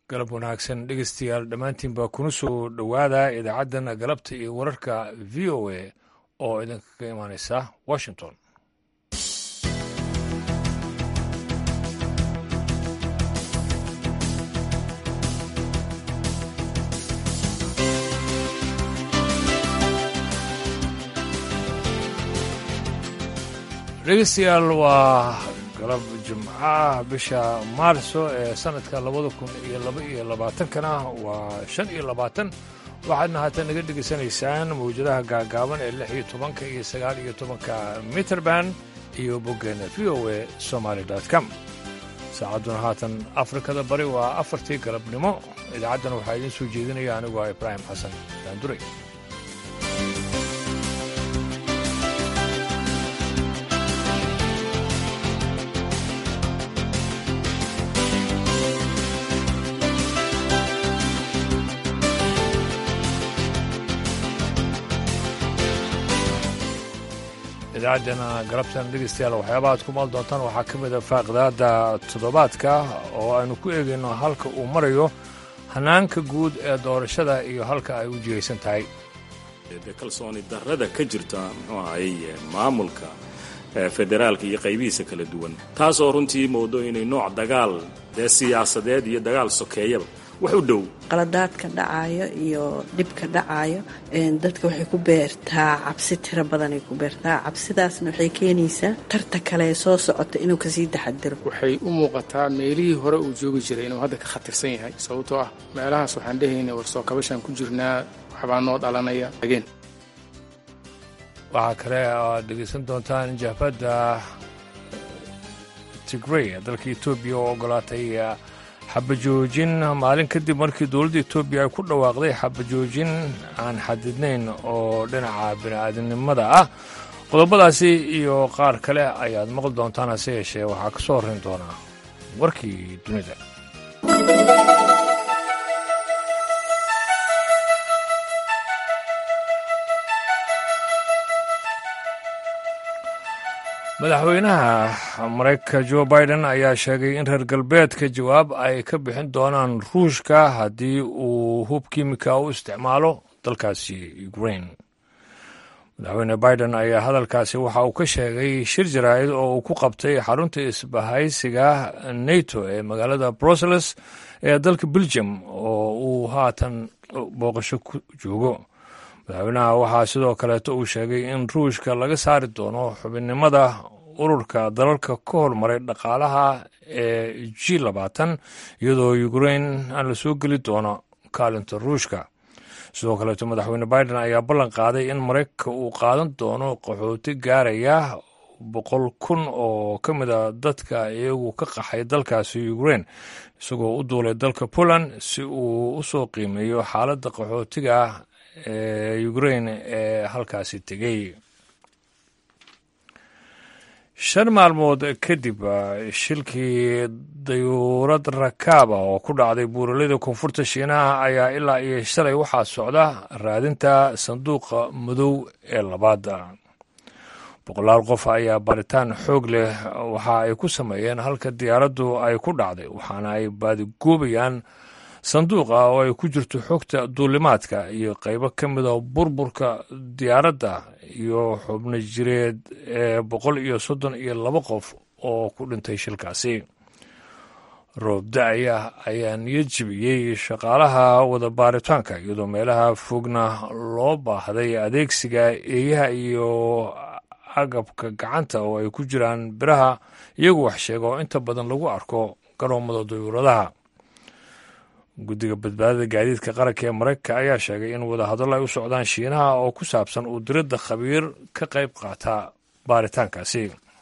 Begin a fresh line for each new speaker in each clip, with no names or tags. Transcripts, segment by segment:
galab wanaagsan dhegeystayaal dhammaantiinba kuna soo dhowaada idaacaddan galabta iyo wararka v o a oo idinkaga imaaneysa washington dhegeystayaal waa galab jimcaha bisha maarso ee sanadka labada kun iyo laba iyo labaatankana waa shan iyo labaatan waxaadna haatan naga dhegaysanaysaan mawjadaha gaagaaban ee lix iyo tobanka iyo sagaal iyo tobanka mitrband iyo boggeena v o a somaali com saacadduna haatan afrikada bari waa afartii galabnimo idaacaddana waxaa idiin soo jeedinaya anigu ah ibraahim xasan daanduray idaacaddana galabtan dhegeystayaal waxyaabaha ad ku maal doontaan waxaa ka mid a faaqidaada toddobaadka oo aynu ku eegayno halka uu marayo hanaanka guud ee doorashada iyo halka ay u jihaysan tahay
de kalsooni darrada ka jirta muxuu ahayy maamulka federaalka iyo qaybihiisa kala duwan taasoo runtii moodo inay nooc dagaal dee siyaasadeed iyo dagaal sokeeyaba wax u dhow
qaladaadka dhacayo iyo dhibka dhacayo dadka waxay ku beertaa cabsi tiro badanay ku beertaa cabsidaasna waxay keenaysaa tarta kale ee soo socota inuu kasii taxadiro
waxay u muuqataa meelihii hore uu joogi jiray inuu hadda ka khatarsan yahay sababtoo ah meelahaas waxaan dhehayna warsoo kabashaan ku jirnaa waxbaa noo dhalanaya ageen
waxaa kale aad dhegaysan doontaan jahbadda tigrey dalka etoobiya oo ogolaatay xabajoojin maalin kadib markii dowladda etoobiya ay ku dhawaaqday xabajoojin aan xadidnayn oo dhinaca bini'aadamnimada ah qodobadaasi iyo qaar kale ayaad maqli doontaan hase yeeshee waxaa ka soo horrayn doonaa warkii dunida madaxweynaha maraykanka jo biden ayaa sheegay in reer galbeedka jawaab ay ka bixin doonaan ruushka haddii uu hub kimika u isticmaalo dalkaasi ukraine madaxweyne biden ayaa hadalkaasi waxa uu ka sheegay shir jaraa'id oo uu ku qabtay xarunta isbahaysiga nato ee magaalada brussels ee dalka belgium oo uu haatan booqasho ku joogo madaxweynaha waxaa sidoo kaleeto uu sheegay in ruushka laga saari doono xubinnimada ururka dalalka ka hormaray dhaqaalaha ee g labaatan iyadoo ukraine aan la soo geli doono kaalinta ruushka sidoo kaleeto madaxweyne biden ayaa ballan qaaday in maraykanka uu qaadan doono qaxooti gaaraya boqol kun oo ka mid a dadka iyagu ka qaxay dalkaasi ukraine isagoo u duulay dalka poland si uu u soo qiimeeyo xaaladda qaxootiga ee ukraine ee halkaasi tegey shan maalmood kadib shilkii dayuurad rakaaba oo ku dhacday buuralada koonfurta shiinaha ayaa ilaa iyo shalay waxaa socda raadinta sanduuqa madow ee labaada boqolaal qof ayaa baaritaan xoog leh waxa ay ku sameeyeen halka diyaaraddu ay ku dhacday waxaana ay baadigoobayaan sanduuqa oo ay ku jirto xogta duulimaadka iyo qaybo ka mida burburka diyaaradda iyo xubno jireed ee boqol iyo soddon iyo laba qof oo ku dhintay shilkaasi roobda-aya ayaa niyad jibiyey shaqaalaha wada baaritaanka iyadoo meelaha fogna loo baahday adeegsiga eeyaha iyo agabka gacanta oo ay ku jiraan biraha iyagu wax sheega oo inta badan lagu arko garoomada dayuuradaha guddiga badbaadada gaadiidka qaranka ee maraykanka ayaa sheegay in wadahadallo ay u socdaan shiinaha oo ku saabsan uu diradda khabiir ka qayb qaata baaritaankaasi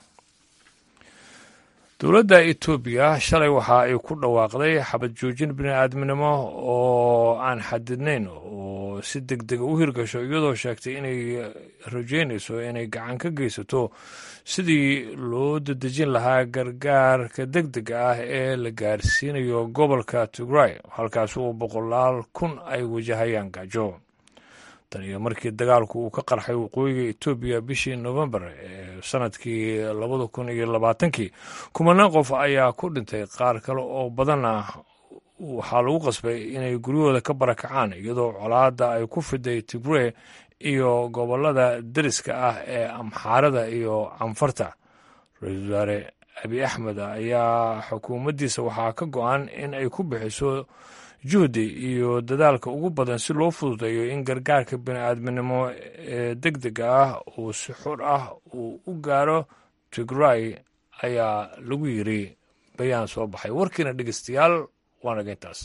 dowladda etoobiya shalay waxa ay ku dhawaaqday xabad joojin bini'aadminimo oo aan xadidnayn oo si deg dega u hirgasho iyadoo sheegtay inay rajeynayso inay gacan ka geysato sidii loo dadejin lahaa gargaarka deg dega ah ee la gaarsiinayo gobolka tigray halkaas uu boqolaal kun ay wajahayaan gaajo tan iyo markii dagaalku uu ka qarxay waqooyiga etoobiya bishii novembar ee sanadkii labada kun iyo labaatankii kumanaan qof ayaa ku dhintay qaar kale oo badanna waxaa lagu qasbay inay guryahooda ka barakacaan iyadoo colaadda ay ku fiday tigree iyo gobollada deriska ah ee amxaarada iyo canfarta ra-iisul wasaare abi axmed ayaa xukuumaddiisa waxaa ka go-an in ay ku bixiso juhdi iyo dadaalka ugu badan si loo fududeeyo in gargaarka bini-aadminimo ee deg dega ah uu si xur ah uu u gaaro tigray ayaa lagu yiri bayaan soo baxay warkiina dhegeystayaal waa naga intaas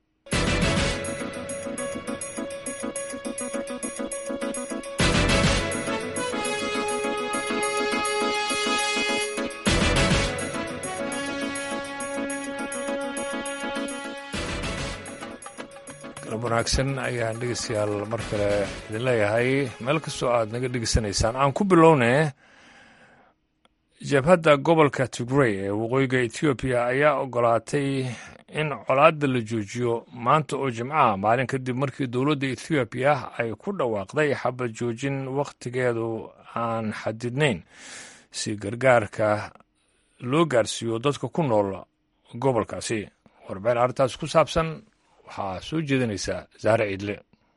galab wanaagsan ayaan dhegeystayaal mar kale idin leeyahay meel kastoo aad naga dhegeysanaysaan aan ku bilownay jabhadda gobolka tigrey ee waqooyiga etoobiya ayaa ogolaatay in colaadda la joojiyo maanta oo jimcaha maalin kadib markii dowladda ethoobiya ay ku dhawaaqday xabad joojin wakhtigeedu aan xadidnayn si gargaarka loo gaarsiiyo dadka ku nool gobolkaasi warbixin arrintaas ku saabsan waxaa soo jeedinaysaa saare ciidle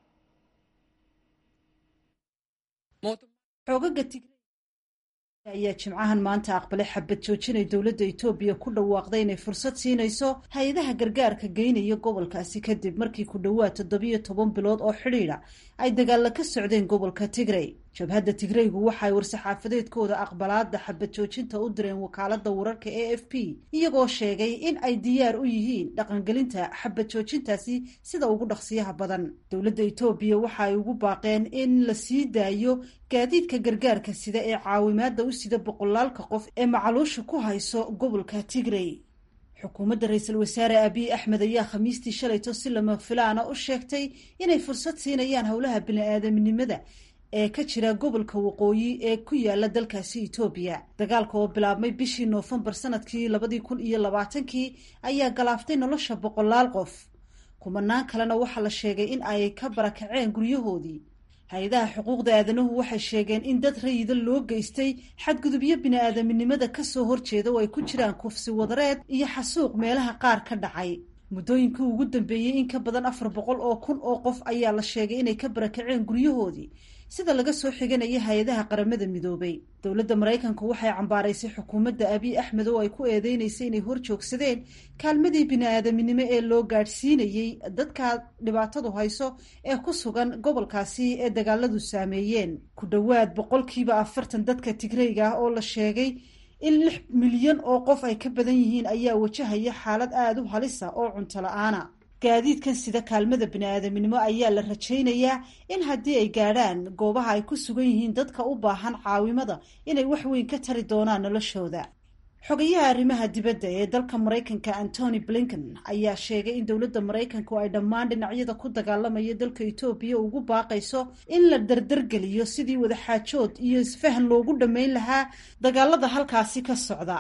ayaa jimcahan maanta aqbalay xabad joojinay dowladda etoobiya ku dhawaaqday inay fursad siinayso hay-adaha gargaarka geynaya gobolkaasi kadib markii ku dhowaad toddobiyo toban bilood oo xidhiidha ay dagaalla ka socdeen gobolka tigrey jabhadda tigreygu waxaay war-saxaafadeedkooda aqbalaada xabad joojinta u direen wakaalada wararka a f p iyagoo sheegay in ay diyaar u yihiin dhaqangelinta xabad joojintaasi sida ugu dhaqsiyaha badan dowladda etoobiya waxa ay ugu baaqeen in la sii daayo gaadiidka gargaarka sida ee caawimaada u sida boqolaalka qof ee macaluusha ku hayso gobolka tigrey xukuumadda ra-iisul wasaare abiy axmed ayaa khamiistii shalayto si lama filaana u sheegtay inay fursad siinayaan howlaha bini-aadamnimada ee ka jira gobolka waqooyi ee ku yaala dalkaasi etoobiya dagaalka oo bilaabmay bishii noofembar sanadkii labadii kun iyo labaatankii ayaa galaaftay nolosha boqolaal qof kumanaan kalena waxaa la sheegay in ay ka barakaceen guryahoodii hay-adaha xuquuqda aadanuhu waxay sheegeen in dad rayida loo geystay xadgudubyo bini-aadaminimada kasoo horjeeda oo ay ku jiraan kufsi wadareed iyo xasuuq meelaha qaar ka dhacay muddooyinkii ugu dambeeyey in ka badan afar boqol oo kun oo qof ayaa la sheegay inay ka barakaceen guryahoodii sida laga soo xiganaya hay-adaha qaramada midoobay dowladda maraykanku waxay cambaaraysay xukuumadda abiy axmed oo ay ku eedeynaysay inay hor joogsadeen kaalmadii bini-aadaminimo ee loo gaadhsiinayey dadka dhibaatadu hayso ee ku sugan gobolkaasi ee dagaaladu saameeyeen ku dhowaad boqolkiiba afartan dadka tigreyga ah oo la sheegay in lix milyan oo qof ay ka badan yihiin ayaa wajahaya xaalad aada u halisa oo cunto la-aana gaadiidkan sida kaalmada bini-aadaminimo ayaa la rajaynayaa in haddii ay gaadhaan goobaha ay ku sugan yihiin dadka u baahan caawimada inay wax weyn ka tari doonaan noloshooda xogayaha arrimaha dibadda ee dalka maraykanka antony blinken ayaa sheegay in dowladda maraykanku ay dhammaan dhinacyada ku dagaalamaya dalka etoobiya ugu baaqayso in la dardargeliyo sidii wadaxaajood iyo isfahan loogu dhammayn lahaa dagaalada halkaasi ka socda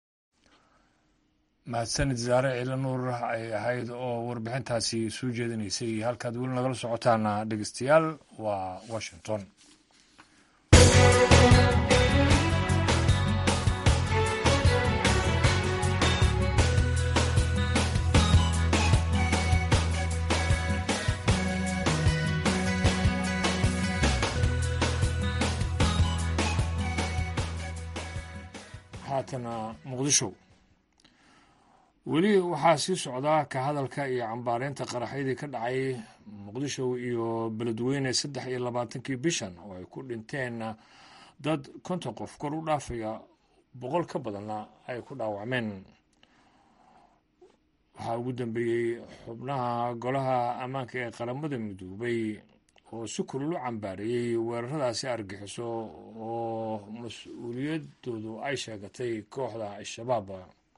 mahadsanid saare ciila nuur ay ahayd oo warbixintaasi soo jeedinaysay halkaad weli nagala socotaana dhegeystayaal waa washington haatana muqdisho weli waxaa sii socdaa ka hadalka iyo cambaareynta qaraxyadii ka dhacay muqdisho iyo beledweyne saddex iyo labaatankii bishan oo ay ku dhinteen dad konton qof kor u dhaafaya boqol ka badanna ay ku dhaawacmeen waxaa ugu dambeeyey xubnaha golaha ammaanka ee qaramada midoobay oo si kulul u cambaareeyey weeraradaasi argixiso oo mas-uuliyadoodu ay sheegatay kooxda al-shabaab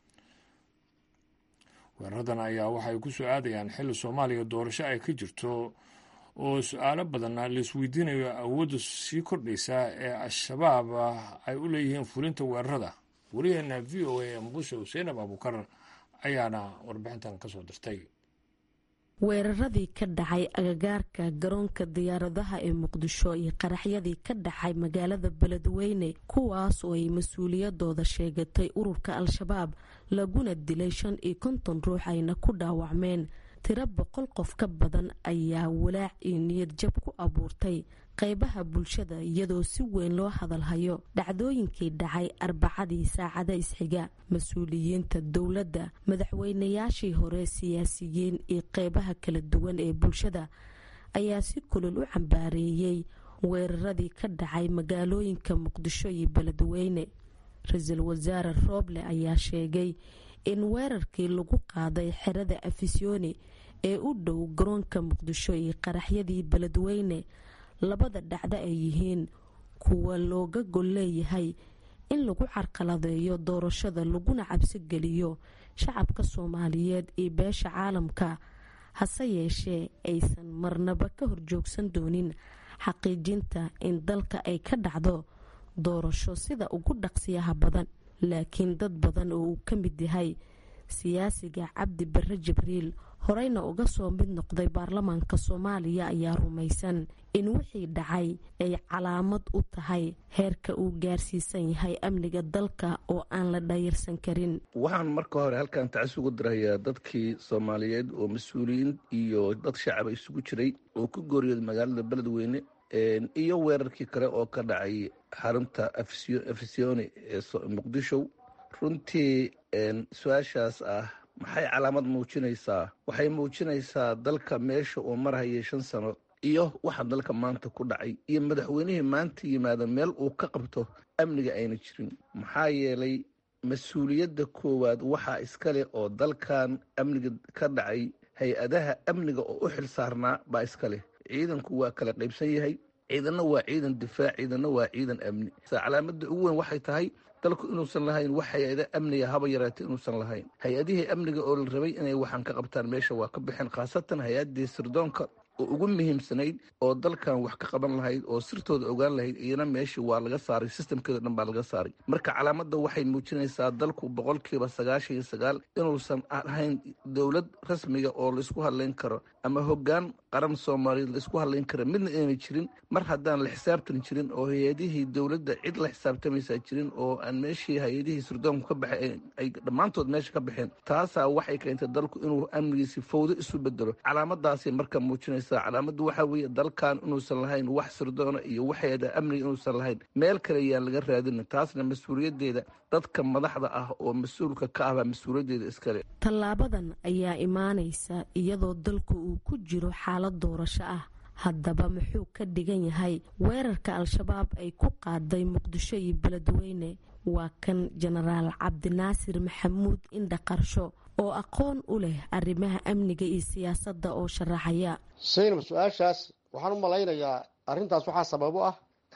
weeraradan ayaa waxay ku soo aadayaan xilli soomaaliya doorasho ay ka jirto oo su-aalo badanna laisweydiinayo awoodda sii kordhaysa ee al-shabaab ay u leeyihiin fulinta weerarada wariyaheena v o a ee muqdisho seinab abuukar ayaana warbixintan ka soo dirtay
weeraradii ka dhacay agagaarka garoonka diyaaradaha ee muqdisho iyo qaraxyadii ka dhacay magaalada beledweyne kuwaas oo ay mas-uuliyadooda sheegatay ururka al-shabaab laguna dilay shan iyo konton ruux ayna ku dhaawacmeen tiro boqol qof ka badan ayaa walaac iyo niyad jab ku abuurtay qeybaha bulshada iyadoo si weyn loo hadalhayo dhacdooyinkii dhacay arbacadii saacada isxiga mas-uuliyiinta dowladda madaxweynayaashii hore siyaasiyiin iyo qeybaha kala duwan ee bulshada ayaa si kulul u cambaareeyey weeraradii ka dhacay magaalooyinka muqdisho iyo beledweyne ra-iisul wasaare rooble ayaa sheegay in weerarkii lagu qaaday xerada afisyooni ee u dhow garoonka muqdisho iyo qaraxyadii beledweyne labada dhacdo ay yihiin kuwa looga gol leeyahay in lagu carqaladeeyo doorashada laguna cabsi geliyo shacabka soomaaliyeed iyo beesha caalamka hase yeeshee aysan marnaba ka horjoogsan doonin xaqiijinta in dalka ay ka dhacdo doorasho sida ugu dhaqsiyaha badan laakiin dad badan oo uu ka mid yahay siyaasiga cabdi bare jibriil horeyna uga soo mid noqday baarlamaanka soomaaliya ayaa rumaysan in wixii dhacay ay calaamad u tahay heerka uu gaarsiisan yahay amniga dalka oo aan la dhayirsan karin
waxaan marka hore halkan tacis ugu dirayaa dadkii soomaaliyeed oo mas-uuliyiin iyo dad shacaba isugu jiray oo ku gooriyooday magaalada beledweyne iyo weerarkii kale oo ka dhacay xarunta afisyooni ee muqdisho runtii su-aashaas ah maxay calaamad muujinaysaa waxay muujinaysaa dalka meesha uu marhayay shan sano iyo waxa dalka maanta ku dhacay iyo madaxweynihii maanta yimaada meel uu ka qabto amniga ayna jirin maxaa yeelay mas-uuliyadda koowaad waxaa iskale oo dalkan amniga ka dhacay hay-adaha amniga oo u xil saarnaa baa iskaleh ciidanku waa kala qaybsan yahay ciidanna waa ciidan difaac ciidanna waa ciidan amni calaamada ugu weyn waxay tahay dalku inuusan lahayn wax hay-ada amniga haba yaraatay inuusan lahayn hay-adihii amniga oo la rabay inay waxaan ka qabtaan meesha waa ka baxeen khaasatan hay-adii sirdoonka oo ugu muhiimsanayd oo dalkan wax ka qaban lahayd oo sirtooda ogaan lahayd iyana meeshii waa laga saaray sistamkeeda dhan baa laga saaray marka calaamadda waxay muujinaysaa dalku boqolkiiba sagaashan iyo sagaal inuusan ahayn dowlad rasmiga oo laisku hadlayn karo ama hoggaan qaran soomaaliyeed laisku hadlayn kara midna inayna jirin mar haddaan la xisaabtan jirin oo hay-adihii dowladda cid la xisaabtamaysaa jirin oo aan meeshii hay-adihii sirdoonku ka baxay ay dhammaantood meesha ka baxeen taasaa waxay keentay dalku inuu amnigiisi fawdo isu bedelo calaamadaasay marka muujinaysa calaamadu waxaa weeye dalkan inuusan lahayn wax sirdoona iyo waxeeda amniga inuusan lahayn meel kale yaan laga raadina taasna mas-uuliyaddeeda dadka madaxda ah oo mas-uulka ka ahbaa mas-uuliyaddeeda iskale
tallaabadan ayaa imaanaysa iyadoo dalku uu ku jiro xaalad doorasho ah haddaba muxuu ka dhigan yahay weerarka al-shabaab ay ku qaaday muqdisho iyo beledweyne waa kan jenaraal cabdinaasir maxamuud indha qarsho oo aqoon u leh arrimaha amniga iyo siyaasadda oo sharaxaya
saynab su-aashaas waxaan u malaynayaa arrintaas waxaa sabab u ah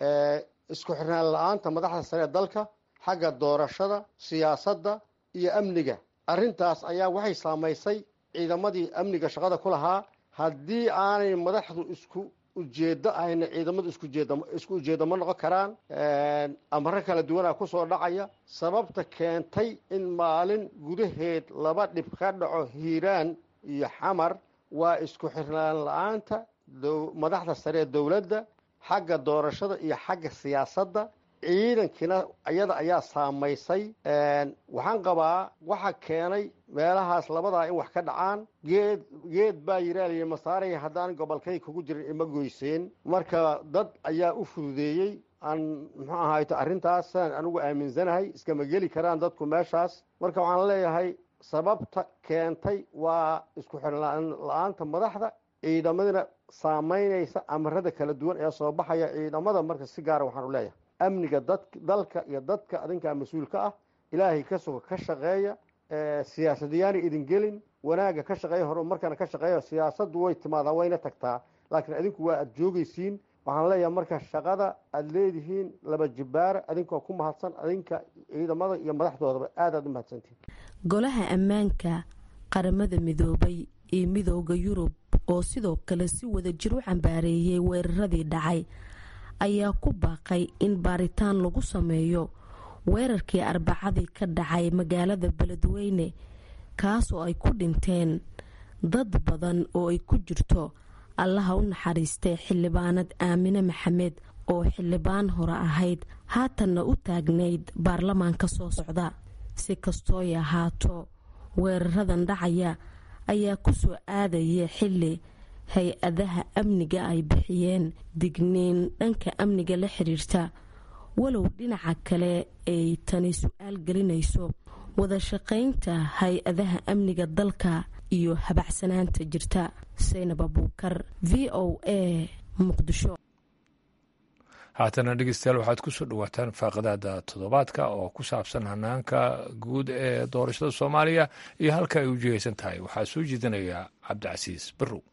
isku xirnaan la-aanta madaxda sare ee dalka xagga doorashada siyaasadda iyo amniga arrintaas ayaa waxay saamaysay ciidamadii amniga shaqada ku lahaa haddii aanay madaxdu isku ujeedo ahayna ciidamadu isku ujeedo ma noqon karaan amaro kala duwanaa kusoo dhacaya sababta keentay in maalin gudaheed laba dhib ka dhaco hiiraan iyo xamar waa isku xirnaan la-aanta madaxda sare ee dowladda xagga doorashada iyo xagga siyaasadda ciidankiina iyada ayaa saamaysay waxaan qabaa waxa keenay meelahaas labadaa in wax ka dhacaan geed geed baa yiraaliya masaaraya haddaan gobolkay kugu jirin ima goyseen marka dad ayaa u fududeeyey aan muxuu ahayto arrintaasaan anigu aaminsanahay iskama geli karaan dadku meeshaas marka waxaan leeyahay sababta keentay waa isku xirnaan la-aanta madaxda ciidamadina saamaynaysa amarada kala duwan ee soo baxaya ciidamada marka si gaara waxaan u leeyahay amniga dad dalka iyo dadka adinkaa mas-uulka ah ilaahay ka suga ka shaqeeya siyaasadayaana idin gelin wanaagga ka shaqeeya horumarkana ka shaqeeya siyaasaddu way timaadaa wayna tagtaa laakiin adinku waa aada joogaysiin waxaan leeyahay marka shaqada aada leedihiin laba jibbaara adinkoo ku mahadsan adinka ciidamada iyo madaxdoodaba aad aad u mahadsantihin
golaha ammaanka qaramada midoobay iyo midooda yurub oo sidoo kale si wada jir u cambaareeyay weeraradii dhacay ayaa ku baaqay in baaritaan lagu sameeyo weerarkii arbacadii ka dhacay magaalada beledweyne kaas oo ay ku dhinteen dad badan oo ay ku jirto allaha u naxariistay xildhibaanad aamine maxamed oo xildhibaan hore ahayd haatanna u taagnayd baarlamaanka soo socda si kastooy ahaato weeraradan dhacaya ayaa ku soo aadaya xilli hay-adaha amniga ay bixiyeen digniin dhanka amniga la xiriirta walow dhinaca kale ay tani su-aal gelinayso wada shaqaynta hay-adaha amniga dalka iyo habacsanaanta jirta saynab abuukar v o a muqdisho
haatana dhegeystayaal waxaad ku soo dhawaataan faaqadaada toddobaadka oo ku saabsan hanaanka guud ee doorashada soomaaliya iyo halka ay u jihaysan tahay waxaa soo jeedinaya cabdicasiis barrow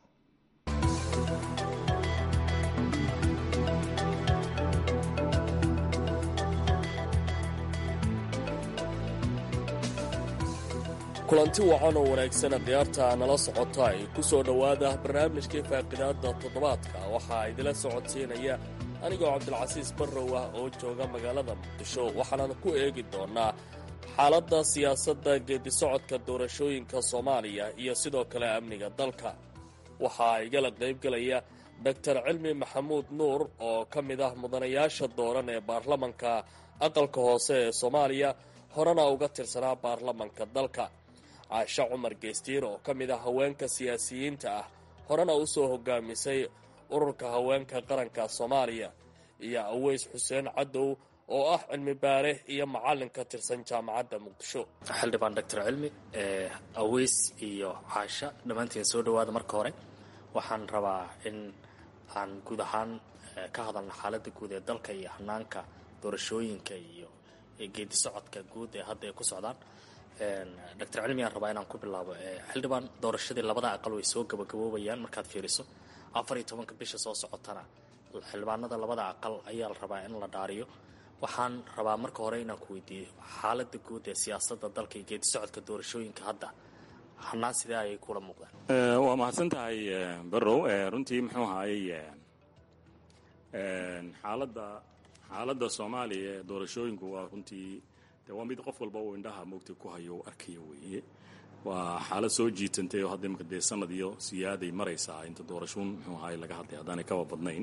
kulanti wacan oo wanaagsana khiyaarta nala socota ay ku soo dhowaada barnaamijkii faaqidaadda toddobaadka waxaa idila socodsiinaya anigoo cabdilcasiis barrow ah oo jooga magaalada muqdisho waxaanan ku eegi doonnaa xaaladda siyaasadda geedisocodka doorashooyinka soomaaliya iyo sidoo kale amniga dalka waxaa igala qaybgelaya doktor cilmi maxamuud nuur oo ka mid ah mudanayaasha dooran ee baarlamanka aqalka hoose ee soomaaliya horena uga tirsanaa baarlamanka dalka caashe cumar geestiir oo ka mid ah haweenka siyaasiyiinta ah horena u soo hogaamisay ururka haweenka qaranka soomaaliya iyo aweys xuseen cadow oo ah cilmi baare iyo macallin ka tirsan jaamacadda muqdisho
xildhibaan doctor cilmi aweys iyo caasha dhammaantiin soo dhowaada marka hore waxaan rabaa in aan guud ahaan ka hadalno xaaladda guud ee dalka iyo hanaanka doorashooyinka iyo geedi socodka guud ee hadda ay ku socdaan doctor cilmi aan rabaa inaan ku bilaabo xildhibaan doorashadii labada aqal way soo gabagaboobayaan markaad fiiriso afar iyo tobanka bisha soo socotana xildhibaanada labada aqal ayaa la rabaa in la dhaariyo waxaan rabaa marka hore inaan ku weydiiyo xaalada guud ee siyaasada dalka iyo geedi socodka doorashooyinka hadda hanaan sidee ayay kula muuqdaan
waa mahadsan tahay barrow runtii muxuu ahaayey xaaladda xaaladda soomaaliya ee doorashooyinku waa runtii de waa mid qof walba uu indhaha moogtay ku hayo u arkaya weeye waa xaalad soo jiitantay oo hadda imika dee sanad iyo siyaaday maraysaa inta doorashuun muxuu ahaay laga hadlay haddaanay kaba badnayn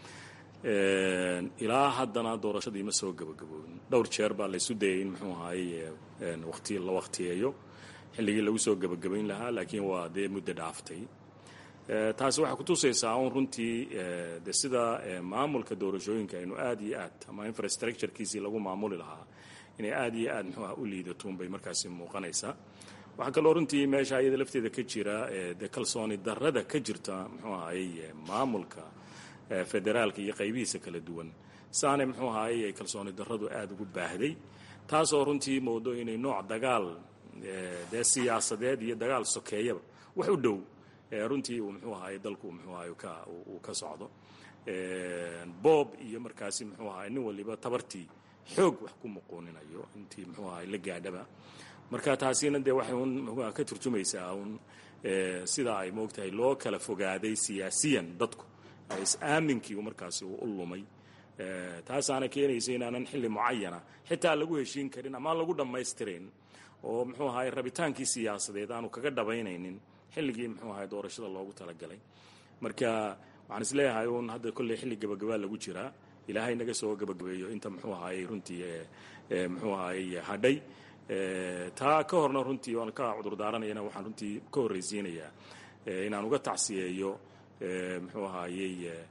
ilaa haddana doorashadii ma soo gabagaboobin dhowr jeer baa laysu dayay in muxuu ahaayey waqti la waqtiyeeyo xilligii lagu soo gabagabayn lahaa laakiin waa dee muddo dhaaftay taasi waxay kutusaysaa un runtii de sida maamulka doorashooyinka aynu aad iyo aad ama infrastructurekiisii lagu maamuli lahaa inay aad iyo aad muxuu ah u liidatoun bay markaasi muuqanaysaa waxaa kaloo runtii meesha iyada lafteeda ka jira de kalsooni darrada ka jirta muxuu ahayey maamulka federaalka iyo qaybihiisa kala duwan saanay muxuu ahayey kalsooni darradu aada ugu baahday taasoo runtii moodo inay nooc dagaal dee siyaasadeed iyo dagaal sokeeyaba wax u dhow runtii uu muxuu ahaay dalku muxuu ahay uu ka socdo boob iyo markaasi muxuu ahay nin waliba tabartii xoog wax ku muquuninayo intii muxuu ahay la gaadhaba marka taasina dee waxay un muxuuaha ka turjumaysaa un sida ay moogtahay loo kala fogaaday siyaasiyan dadku is-aaminkii markaasi uu u lumay taasaana keenaysa inaanan xilli mucayana xitaa lagu heshiin karin ama lagu dhammaystirayn oo muxuu ahay rabitaankii siyaasadeed aanu kaga dhabaynaynin xilligii muxuu ahay doorashada loogu talagalay marka waxaan isleeyahay un hadda kolley xilli gabagabaa lagu jiraa ilaahay naga soo gabagabeeyo inta muxuu ahaayey runtii muxuu ahaayey hadhay taa ka horna runtii waan ka cudur daaranayana waxaan runtii ka horraysiinayaa inaan uga tacsiyeeyo muxuu ahaayey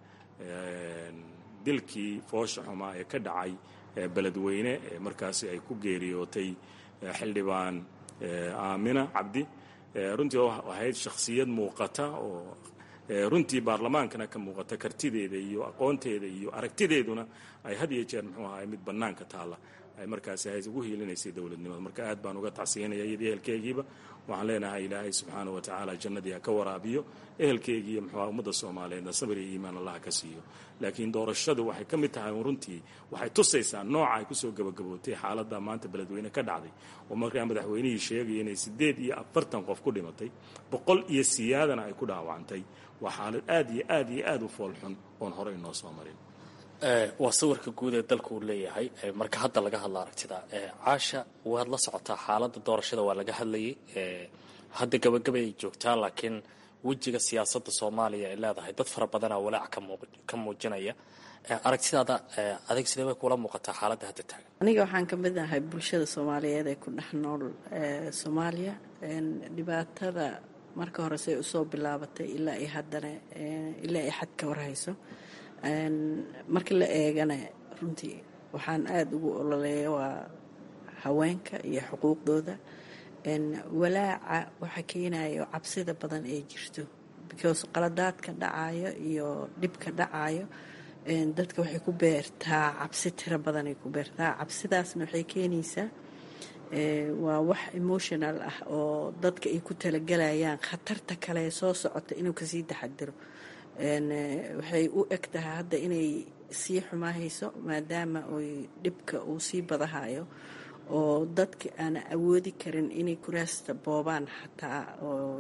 dilkii foosha xumaa ee ka dhacay beledweyne ee markaasi ay ku geeriyootay xildhibaan aamina cabdi runtii oo ahayd shakhsiyad muuqata oo runtii baarlamaankana ka muuqata kartideeda iyo aqoonteeda iyo aragtideeduna ay had iyo jeer muxuu ahay mid bannaanka taalla ay markaasi hay ugu hiilinaysay dowladnimada marka aad baan uga tacsiyanaya iyadii ehelkeygiiba waxaan leenahay ilaahay subxaana wa tacaala jannadii ha ka waraabiyo ehelkeygiiyo muxuuha ummadda soomaaliyeedna sabir iyo iimaan allah ka siiyo laakiin doorashadu waxay ka mid tahay runtii waxay tusaysaa nooca ay kusoo gabagabootay xaaladda maanta beledweyne ka dhacday oo markaa madaxweynihii sheegaya inay siddeed iyo afartan qof ku dhimatay boqol iyo siyaadana ay ku dhaawacantay waa xaalad aad iyo aad iyo aad u foolxun oon hore inoo soo marin
waa sawirka guud ee dalka uu leeyahay marka hadda laga hadla aragtida caasha waad la socotaa xaaladda doorashada waa laga hadlayay hadda gabagabay ay joogtaa laakiin wejiga siyaasadda soomaaliya ay leedahay dad fara badanaa walaac ka muujinaya aragtidaada adig sidee bay kula muuqataa xaaladda hadda taagan
aniga waxaan ka mid ahay bulshada soomaaliyeed ee ku dhex nool soomaaliya dhibaatada marka hore say usoo bilaabatay ilaa ay haddana ilaa ay xad ka warhayso marka la eegana runtii waxaan aada ugu ololeeya waa haweenka iyo xuquuqdooda walaaca waxa keenayo cabsida badan ee jirto because qaladaadka dhacayo iyo dhibka dhacayo dadka waxay ku beertaa cabsi tiro badanay ku beertaa cabsidaasna waxay keenaysaa waa wax emotional ah oo dadka ay ku talagalayaan khatarta kale soo socota inuu kasii taxadiro waxay u eg tahay hadda inay sii xumaahayso maadaama oy dhibka uu sii badahayo oo dadka aan awoodi karin inay kuraasta boobaan xataa oo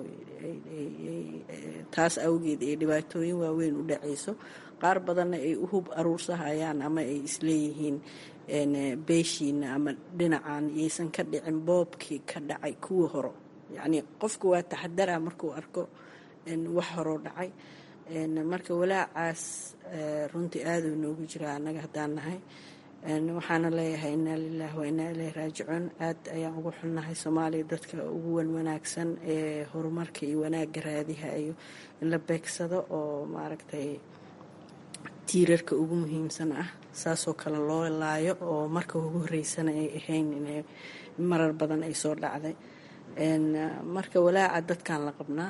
taas awgeed ay dhibaatooyin waaweyn u dhacayso qaar badanna ay u hub aruursahayaan ama ay isleeyihiin beeshiina ama dhinacan yaysan ka dhicin boobkii ka dhacay kuwii horo yacnii qofku waa taxadara markuu arko wax horoo dhacay marka walaacaas runtii aaduu noogu jiraa annaga haddaan nahay waxaana leeyahay inaa lilahi wa inaa ileyhi raajicuun aad ayaan ugu xunnahay soomaaliya dadka ugu wan wanaagsan ee horumarka iyo wanaagga raadihayo in la beegsado oo maaragtay tiirarka ugu muhiimsan ah saasoo kale loo laayo oo marka ugu horeysana ay ahayn inay marar badan ay soo dhacday marka walaaca dadkan la qabnaa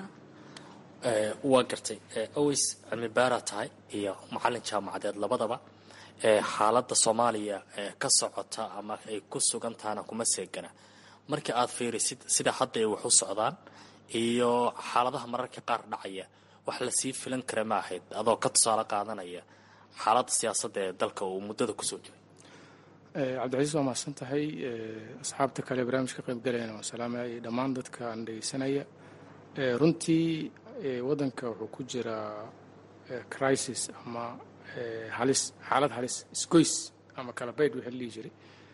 waa gartay aways cilmi baaraa tahay iyo macalin jaamacadeed labadaba xaaladda soomaaliya ka socota ama ay ku sugan tahana kuma seegana marka aad fiirisid sida hadda ay wax u socdaan iyo xaaladaha mararka qaar dhacaya wax lasii filan kara ma ahayd adoo ka tusaale qaadanaya xaaladda siyaasadda ee dalka uu muddada kusoo jiray
cabdicasiis waa mahadsan tahay asxaabta kale barnaamijka qaybgalayana waa salaamaya iyo dhammaan dadka aan dhegeysanaya runtii waddanka wuxuu ku jiraa crisis ama halis xaalad halis isgoys ama kala baydh wixii la dhihi jiray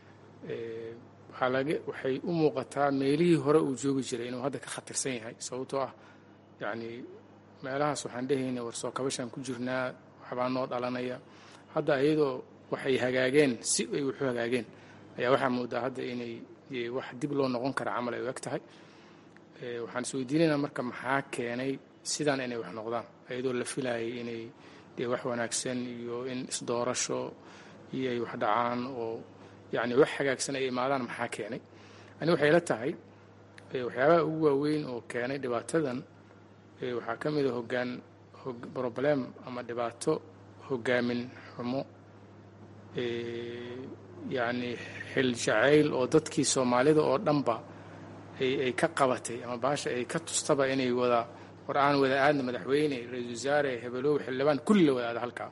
waxaa laga waxay u muuqataa meelihii hore uu joogi jiray inuu hadda ka khatarsan yahay sababtoo ah yacni meelahaas waxaan dhehayna war soo kabashaan ku jirnaa waxbaa noo dhalanaya hadda iyadoo waxay hagaageen si ay waxu hagaageen ayaa waxaa moodaa hadda inay wax dib loo noqon kara camal ay u eg tahay waxaan is weydiinaynaa marka maxaa keenay sidaan inay wax noqdaan iyadoo la filayay inay dee wax wanaagsan iyo in isdoorasho iyo ay wax dhacaan oo yacni wax hagaagsan ay imaadaan maxaa keenay ani waxay la tahay waxyaabaha ugu waaweyn oo keenay dhibaatadan waxaa ka mid a hoggaan broblem ama dhibaato hogaamin xumo yacni xil jacayl oo dadkii soomaalida oo dhanba ay ka qabatay ama baasha ay ka tustaba inay wada war aan wada aadna madaxweyne ra-iisul wasaare hebelow xildhibaan kulli la wada aada halkaa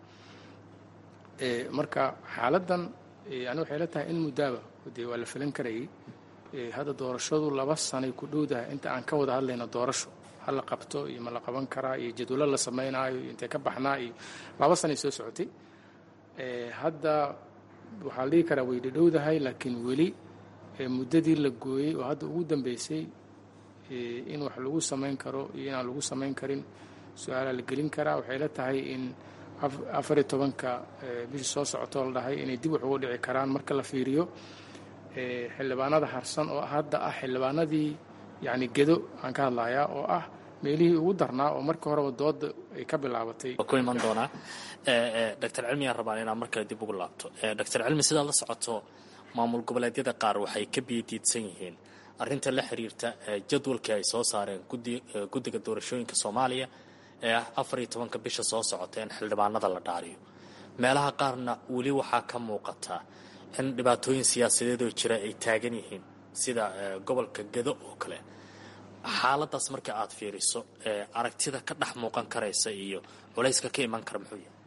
marka xaaladdan ani waxay la tahay in muddaaba dee waa la filan karayay hadda doorashadu laba sanay ku dhowdahay inta aan ka wada hadlayno doorasho ha la qabto iyo ma la qaban karaa iyo jadwallo la samaynaayo iyo intee ka baxnaa iyo laba sanay soo socotay hadda waxaa la dhihi karaa way dhadhowdahay laakiin weli muddadii la gooyey oo hadda ugu dambeysay in wax lagu samayn karo iyo inaan lagu samayn karin su-aalaa la gelin karaa waxay la tahay in afariyo tobanka bishii soo socotoo la dhahay inay dib wax uga dhici karaan marka la fiiriyo xildhibaanada harsan oo hadda ah xildhibaanadii yacni gedo aan ka hadlayaa oo ah meelihii ugu darnaa oo markii horeba dooda ay ka bilaabatay
ku iman doonaa doctor cilmi aan rabaan inaan markale dib ugu laabto doctor cilmi sidaad la socoto maamul goboleedyada qaar waxay ka biyadiidsan yihiin arrinta la xiriirta jadwalkii ay soo saareen guddiga doorashooyinka soomaaliya ee ah afar iyo tobanka bisha soo socota in xildhibaanada la dhaariyo meelaha qaarna weli waxaa ka muuqata in dhibaatooyin siyaasadeedoo jira ay taagan yihiin sida gobolka gedo oo kale xaaladaas marka aad fiiriso aragtida ka dhex muuqan karaysa iyo culayska ka iman kara muxuu yahay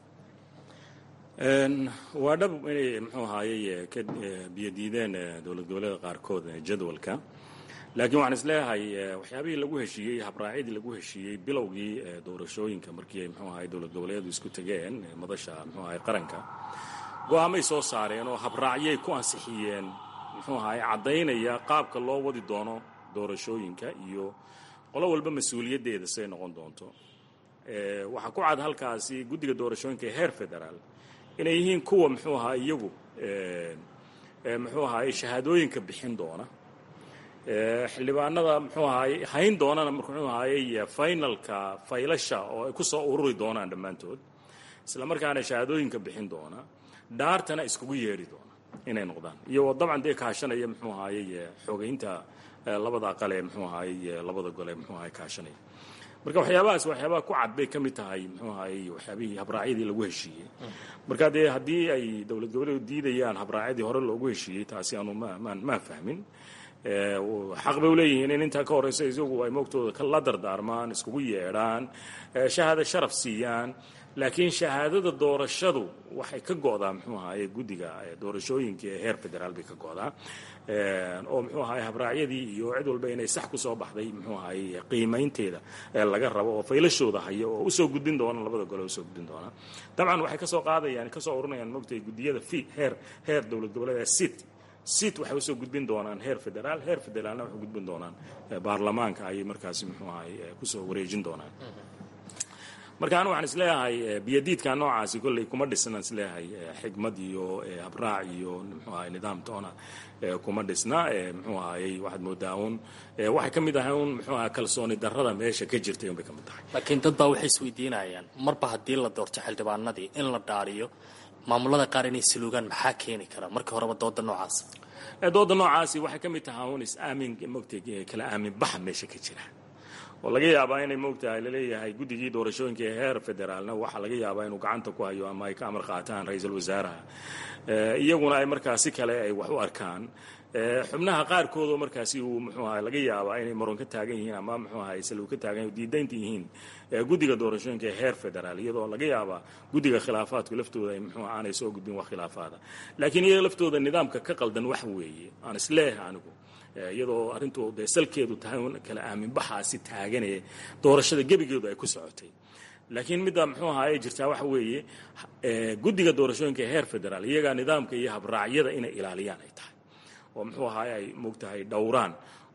waa dhab inay muxuu ahaayey ka biyadiideen dowlad goboleeda qaarkood jadwalka laakiin waxaan isleeyahay waxyaabihii lagu heshiiyey habraacyadii lagu heshiiyey bilowgii doorashooyinka markii ay muxuu ahay dowlad goboleedu isku tegeen madasha muxuu ahay qaranka go-aamay soo saareen oo habraacyay ku ansixiyeen muxuu ahay caddaynaya qaabka loo wadi doono doorashooyinka iyo qolo walba mas-uuliyaddeeda say noqon doonto waxaa ku cad halkaasi guddiga doorashooyinka ee heer federaal inay yihiin kuwa muxuu ahaa iyagu muxuu ahaay shahaadooyinka bixin doona xildhibaanada muxuu ahaay hayn doonana muxuu ahaayey finalka faylasha oo ay ku soo ururi doonaan dhammaantood isla markaana shahaadooyinka bixin doona dhaartana iskugu yeedhi doona inay noqdaan iyagoo dabcan dee kaashanaya muxuu ahaayey xogeynta labada aqale muxuu ahaayey labada gole muxuu ahaay kaashanaya marka waxyaabahaas waxyaabaha ku cad bay ka mid tahay muxuu ahaayey waxyaabihii habraacyadii lagu heshiiyey marka dee haddii ay dowlad goboleedu diidayaan habraacyadii hore loogu heshiiyey taasi aanu maan maan fahmin xaq bay uleeyihiin in intaa ka horeysa isagu ay moogtooda la dardaarmaan iskugu yeedhaan shahaado sharaf siiyaan laakiin shahaadada doorashadu waxay ka go'daa muxuu ahaye guddiga doorashooyinka ee heer federaal bay ka go'daa oo muxuu ahaye habraacyadii iyo cid walba inay sax ku soo baxday muxuu ahaye qiimaynteeda laga rabo oo faylashooda haya oo usoo gudbin doona labada gole usoo gudbin doona dabcan waxay kasoo qaadayaan kasoo ururinayaan moogtay guddiyada fi heer heer dowlad goboleed sit sit waxay usoo gudbin doonaan heer federaal heer federaalna waxay gudbin doonaan baarlamaanka ayay markaasi muxuu ahay kusoo wareejin doonaan marka anu waxaan isleeyahay biyadiidka noocaasi kolley kuma dhisna isleeyahay xigmad iyo habraac iyo muxuu ahay nidaam toona kuma dhisna muxuu ahayey waxaad moodaa un waxay ka mid ahay un muxuu ahay kalsooni darrada meesha ka jirtay unbay ka mid tahay
laakiin dad baa waxay isweydiinayaan marba haddii la doorto xildhibaanadii in la dhaariyo maamulada qaar inay saluugaan maxaa keeni kara marka horeba dooda noocaas
dooda noocaasi waxay ka mid tahay un is-aamin mogtay kala aamin baxa meesha ka jira oo laga yaabaa inay moogtahay laleeyahay guddigii doorashooyinka ee heer federaalna waxaa laga yaabaa inuu gacanta ku hayo ama ay ka amar qaataan ra-iisul wasaaraha iyaguna ay markaa si kale ay wax u arkaan xubnaha qaarkoodoo markaasi uu muxuu ahay laga yaabaa inay maron ka taagan yihiin ama muxuu ahay saluu ka taagan diidaynta yihiin guddiga doorashooyinka ee heer federaal iyadoo laga yaabaa guddiga khilaafaadku laftooda ay muxuu aanay soo gudbin wax khilaafaada laakiin iyaga laftooda nidaamka ka qaldan wax weeye aan isleeyahay anigu iyadoo arrintu dee salkeedu tahay un kala aaminbaxaasi taaganee doorashada gebigeedu ay ku socotay laakiin midda muxuu ahaayey jirtaa waxa weeye guddiga doorashooyinka ee heer federaal iyagaa nidaamka iyo habraacyada inay ilaaliyaan ay tahay oo muxuu ahaay ay moogtahay dhowraan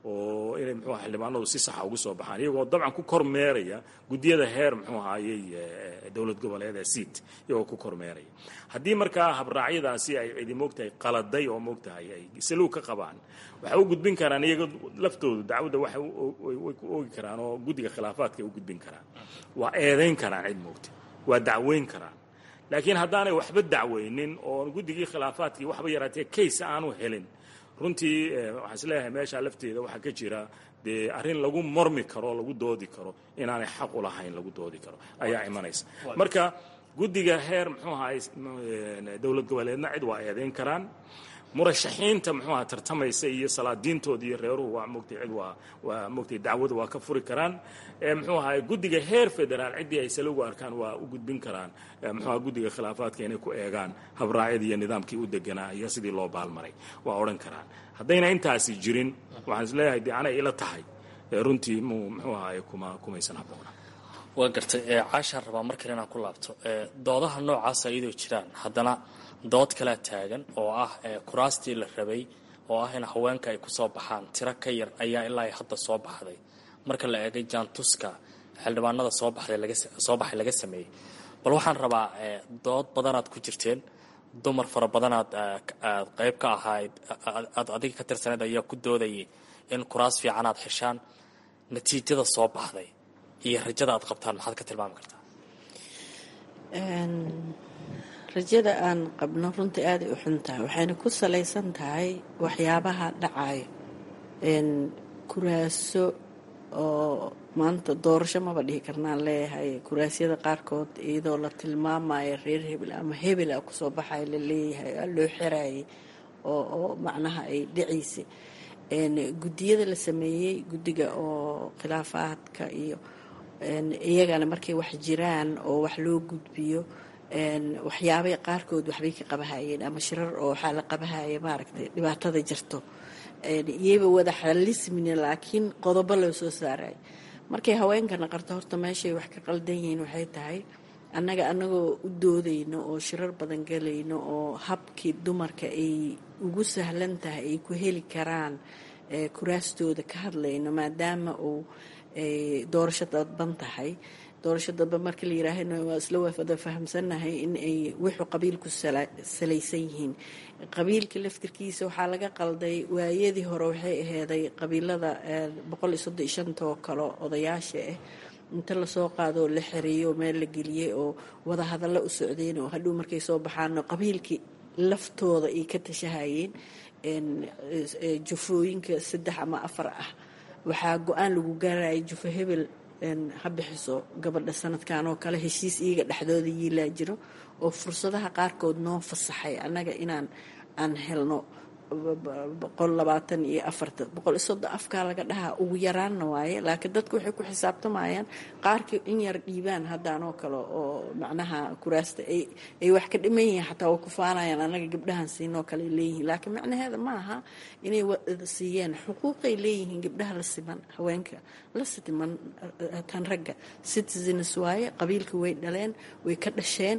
oo inay muxuu aha xildhibaanadu si saxa ugu soo baxaan iyagoo dabcan ku kormeeraya guddiyada heer muxuu ahaayey dowlad goboleed ee seat iyagoo ku kormeeraya haddii markaa habraacyadaasi ay cidi moogtahay qaladay oo moogtahay ay saluug ka qabaan waxay u gudbin karaan iyaga laftoodu dacwadda waxay way ku oogi karaan oo guddiga khilaafaadka ay u gudbin karaan waa eedayn karaan cid moogta waa dacweyn karaan laakiin haddaanay waxba dacweynin oo guddigii khilaafaadkii waxba yaraatee case aanu helin runtii waxaan isleeyahay meeshaa lafteeda waxaa ka jira dee arrin lagu mormi karo lagu doodi karo inaanay xaq u lahayn lagu doodi karo ayaa imanaysa marka guddiga heer muxuu ahaay dowlad goboleedna cid waa eedayn karaan murashaxiinta muxuu aha tartamaysa iyo salaadiintooda iyo reeruhu waa mogtay cid waa waa mogtay dacwada waa ka furi karaan muxuu ahaay guddiga heer federaal ciddii ay salowgu arkaan waa u gudbin karaan muxuu aha guddiga khilaafaadka inay ku eegaan habraacyadii iyo nidaamkii u deganaa iyo sidii loo baalmaray waa odhan karaan haddayna intaasi jirin waxaan isleeyahay dee anay ila tahay runtii mu muxuu ahaay kuma kumaysan habboona
waa gartay caashaan rabaa markale inaan ku laabto doodaha noocaasa iyadoo jiraan haddana dood kalea taagan oo ah kuraastii la rabay oo ah in haweenka ay kusoo baxaan tiro ka yar ayaa ilaa ay hadda soo baxday marka la eegay jaantuska xildhibaanada soo baxday lagasoo baxay laga sameeyey bal waxaan rabaa dood badanaad ku jirteen dumar fara badanaad aad qayb ka ahayd aad adiga ka tirsaneed ayaa ku doodayay in kuraas fiican aad xeshaan natiijada soo baxday iyo rajada aad qabtaan maxaad ka tilmaami kartaa
rajada aan qabno runtii aaday u xun tahay waxayna ku salaysan tahay waxyaabaha dhacayo kuraaso oo maanta doorasho maba dhihi karnaan leeyahay kuraasyada qaarkood iyadoo la tilmaamayo reer hebel ama hebela kusoo baxaya la leeyahay aa loo xirayay oo oo macnaha ay dhaciysay guddiyada la sameeyey guddiga oo khilaafaadka iyo iyagana markay wax jiraan oo wax loo gudbiyo waxyaabay qaarkood waxbay ka qabahayeen ama shirar oo waxaa la qabahaya maaragtay dhibaatada jirto iyaba wada xalismina laakiin qodobo loo soo saarayo markay haweenkana qarto horta meeshay wax ka qaldan yihiin waxay tahay annaga annagoo u doodayno oo shirar badan galayno oo habkii dumarka ay ugu sahlan tahay ay ku heli karaan kuraastooda ka hadlayno maadaama uu doorasho dadban tahay doorasho dadban marka la yiraahana waa isla wada fahamsannahay in ay wuxuu qabiilku salaysan yihiin qabiilka laftirkiisa waxaa laga qalday waayadii hore waxay aheeday qabiilada boqol iyo soddon iyo shantoo kale odayaasha ah inta lasoo qaado oo la xereeyo oo meel la geliyey oo wada hadallo u socdeen oo hadhow markay soo baxaano qabiilkii laftooda ay ka tashahayeen jufooyinka saddex ama afar ah waxaa go-aan lagu gaaraya jufo hebel ha bixiso gabadha sanadkan oo kale heshiis iyaga dhexdooda yiilaa jiro oo fursadaha qaarkood noo fasaxay annaga inaan aan helno boqol labaatan iyo afarta boqol iyo soddon afkaa laga dhahaa ugu yaraanna waaye laakiin dadku waxay ku xisaabtamayaan qaarkii in yar dhiibaan haddaanoo kale oo macnaha kuraasta ay wax ka dhiman yihiin xataa way ku faanayaan annaga gabdhahan siinoo kale ay leeyihiin laakiin macnaheeda ma aha inay siiyeen xuquuqay leeyihiin gabdhaha la siman haweenka la siman tan ragga citizens waaye qabiilka way dhaleen way ka dhasheen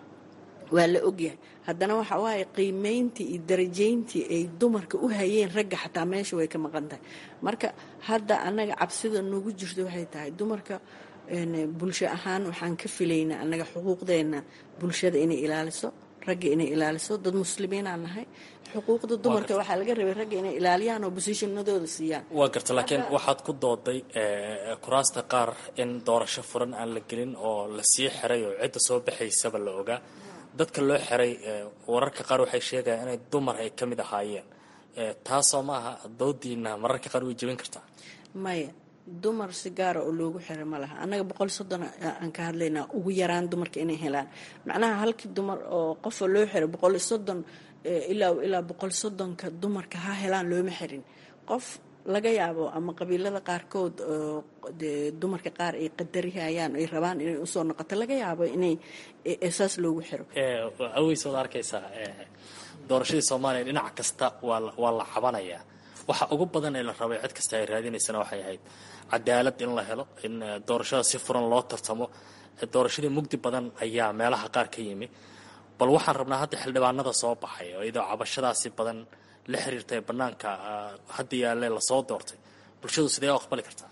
waa la ogyahay haddana waxa waaye qiimeyntii iyo darajayntii ay dumarka u hayeen ragga xataa meesha way ka maqan tahay marka hadda annaga cabsida noogu jirto waxay tahay dumarka bulsho ahaan waxaan ka filaynaa annaga xuquuqdeena bulshada inay ilaaliso ragga inay ilaaliso dad muslimiinaan nahay xuquuqda dumarka waxaa laga rabay ragga inay ilaaliyaan oo bosishonadooda siiyaan
waa garta laakiin waxaad ku dooday kuraasta qaar in doorasho furan aan la gelin oo la sii xiray oo cidda soo baxaysaba la ogaa dadka loo xiray wararka qaar waxay sheegayaan inay dumar ay ka mid ahaayeen taasoo maaha doodiina mararka qaar way jebin kartaa
maya dumar si gaara oo loogu xiray ma laha annaga boqol soddon aan ka hadlaynaa ugu yaraan dumarka inay helaan macnaha halkii dumar oo qofa loo xiray boqol iyo soddon ilaa ilaa boqol soddonka dumarka ha helaan looma xirin qof laga yaabo ama qabiilada qaarkood dee dumarka qaar ay qadarihayaan ay rabaan inay usoo noqoto laga yaabo inay saas loogu xiro
aweys waad arkaysaa doorashadii soomaaliya dhinac kasta waa la cabanayaa waxa ugu badan ee la rabay cid kasta ay raadinaysana waxay ahayd cadaalad in la helo in doorashada si furan loo tartamo doorashadii mugdi badan ayaa meelaha qaar ka yimi bal waxaan rabnaa hadda xildhibaanada soo baxay oo iyadoo cabashadaasi badan la xiriirtay banaanka hadda yaalle lasoo doortay bulshadu sidee u aqbali kartaa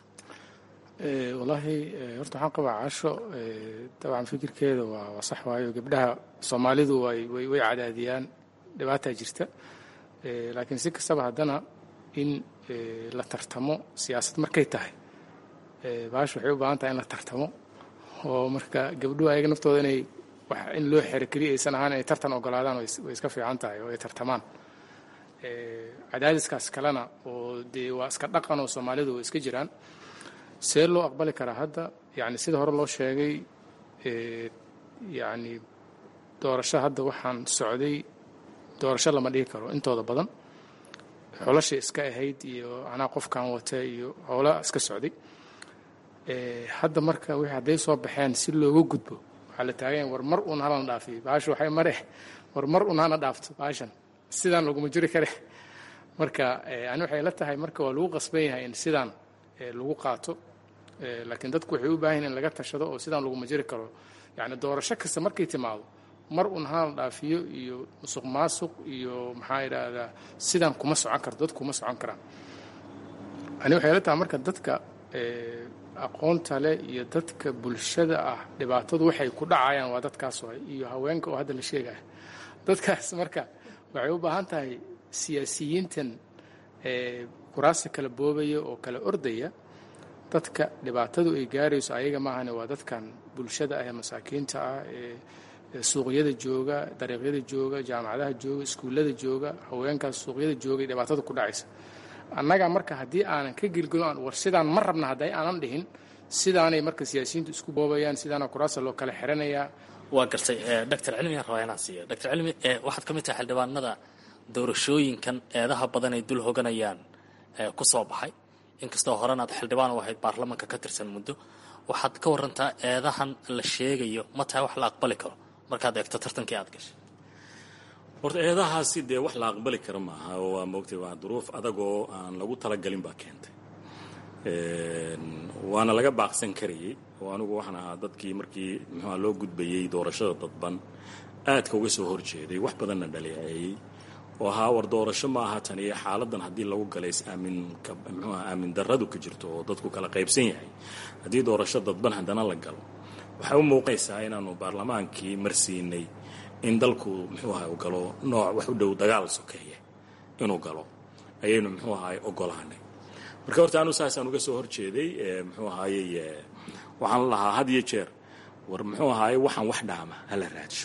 wallaahi horta waxaan qabaa casho dabcan fikirkeeda waa waa sax waayo gabdhaha soomaalidu way way way cadaadiyaan dhibaataa jirta laakiin si kastaba haddana in la tartamo siyaasad markay tahay baash waxay u baahan tahay in la tartamo oo marka gabdhuhu ayaga naftooda inay wax in loo xero keliya aysan ahaan inay tartan ogolaadaan way iska fiican tahay oo ay tartamaan cadaadiskaas kalena oo dee waa iska dhaqan oo soomaalidu way iska jiraan see loo aqbali karaa hadda yani sida hore loo sheegay yani doorasho hadda waxaan socday doorasho lama dhigi karo intooda badan xolasha iska ahayd iyo anaa qofkan wata iyo howla iska socday hadda marka wixii hadday soo baxeen si looga gudbo waxaa la taaganya war mar un halana dhaafiyo baasha waxay mare war mar un hana dhaafto baashan sidaan laguma jiri kare marka ani waxay la tahay marka waa lagu qasban yahay in sidaan lagu qaato laakiin dadku waxay u baahan yihin in laga tashado oo sidaan laguma jiri karo yani doorasho kasta markay timaado mar un hana dhaafiyo iyo musuq maasuq iyo maxaa idhaahdaa sidaan kuma socon karto dadku kuma socon karaan ani waxay la tahay marka dadka aqoonta leh iyo dadka bulshada ah dhibaatadu waxay ku dhacayaan waa dadkaas waay iyo haweenka oo hadda la sheegaya dadkaas marka waxay u baahan tahay siyaasiyiintan kuraasta kala boobaya oo kala ordaya dadka dhibaatadu ay gaarayso ayaga maahane waa dadkan bulshada ah ee masaakiinta ah ee suuqyada jooga dariiqyada jooga jaamacadaha jooga iskuullada jooga haweenkaas suuqyada joogay dhibaatada ku dhacaysa annaga marka haddii aanan ka gelgelin aan war sidaan ma rabna hadday aanan dhihin sidaanay marka siyaasiyiintu isku boobayaan sidaana kuraasta loo kala xiranayaa
waa gartay doctor cilmi aan rabaa inaan siiyo doctor cilmi waxaad ka mid tahay xildhibaanada doorashooyinkan eedaha badan ay dul hoganayaan ku soo baxay inkastoo horena aad xildhibaan u ahayd baarlamanka ka tirsan muddo waxaad ka warantaa eedahan la sheegayo ma tahay wax la aqbali karo markaad eegto tartankii aad gashay
horta eedahaasi dee wax la aqbali kara maaha oo waa moogtay waa duruuf adagoo aan lagu talagalin baa keentay waana laga baaqsan karayay oo anigu waxaan ahaa dadkii markii muxuua loo gudbayey doorashada dadban aadka uga soo horjeeday wax badanna dhaleeceeyey oo ahaa war doorasho ma aha tan iyo xaaladan haddii lagu galay is-aaminka muxuu aha aamin darradu ka jirto oo dadku kala qaybsan yahay haddii doorasho dadban haddana la galo waxay u muuqaysaa inaanu baarlamaankii marsiinay in dalku muxuu ahay u galo nooc wax u dhow dagaal sokeeye inuu galo ayaynu muxuu ahay ogolaanay marka horta anu saasaan uga soo horjeeday muxuu ahaayey waxaan lahaa had iyo jeer war muxuu ahaayey waxaan wax dhaama hala raadsho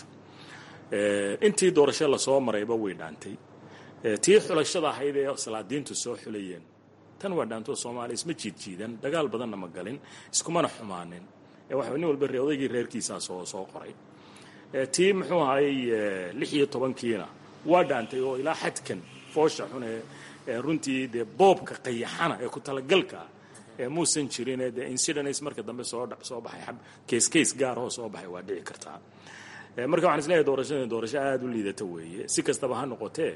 intii doorasho lasoo marayba way dhaantay tii xulashada ahayd ee salaadiintu soo xulayeen tan waa dhaantoo soomaaliya isma jiidjiidan dagaal badanna ma galin iskumana xumaanin waxa nin walba odaygii reerkiisaa soo soo qoray tii muxuu ahaayey lix iyo tobankiina waa dhaantay oo ilaa xadkan foosha xun ee runtii dee boobka qayaxana ee ku talagalka ee muusan jirin dee incidents marka dambe soo soo baxay kees kees gaar oo soo baxay waa dhici kartaa marka waxaan isleeyahay doorashadani doorasho aada u liidata weeye si kastaba ha noqotee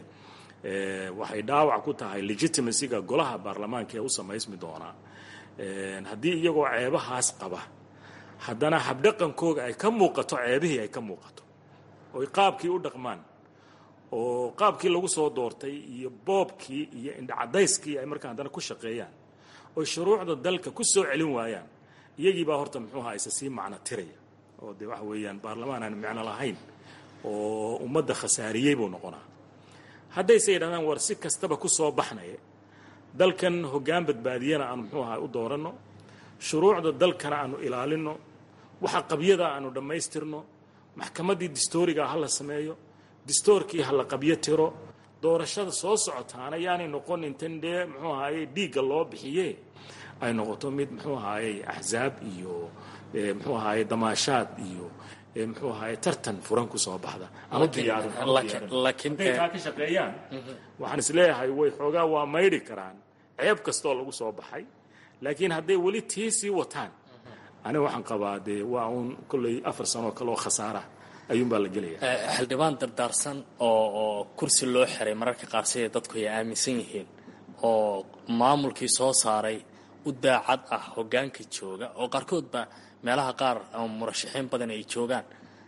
waxay dhaawac ku tahay legitimacyga golaha baarlamaanka ee u samaysmi doonaa haddii iyagoo ceebahaas qaba haddana habdhaqankooga ay ka muuqato ceebihii ay ka muuqato oy qaabkii u dhaqmaan oo qaabkii lagu soo doortay iyo boobkii iyo indhacadayskii ay markaa haddana ku shaqeeyaan oy shuruucda dalka ku soo celin waayaan iyagiibaa horta muxuuha isa sii macno tiraya oo dee waxa weeyaan baarlamaan aan micno lahayn oo ummadda khasaariyey buu noqonaa haddayse yidhahdaan war si kastaba ku soo baxnaya dalkan hoggaan badbaadiyana aanu muxuu ahaa u dooranno shuruucda dalkana aanu ilaalinno waxa qabyada aanu dhammaystirno maxkamaddii distooriga ha la sameeyo distoorkii ha la qabyo tiro doorashada soo socotaana yaanay noqon intan dee muxuu ahaaye dhiigga loo bixiye ay noqoto mid muxuu ahaaye axzaab iyo muxuu ahaaye damaashaad iyo muxuu ahaaye tartan furan ku soo baxda ama diyaarinhaday kaa ka shaqeeyaan waxaan isleeyahay way xoogaa waa maydhi karaan ceeb kastoo lagu soo baxay laakiin hadday weli tii sii wataan aniga waxaan qabaa dee waa uun kolley afar sanoo kale oo khasaara ayuunbaa la gelaya
xildhibaan dardaarsan oo oo kursi loo xiray mararka qaar siday dadku ay aaminsan yihiin oo maamulkii soo saaray u daacad ah hoggaanka jooga oo qaarkoodba meelaha qaar ama murashaxiin badan ay joogaan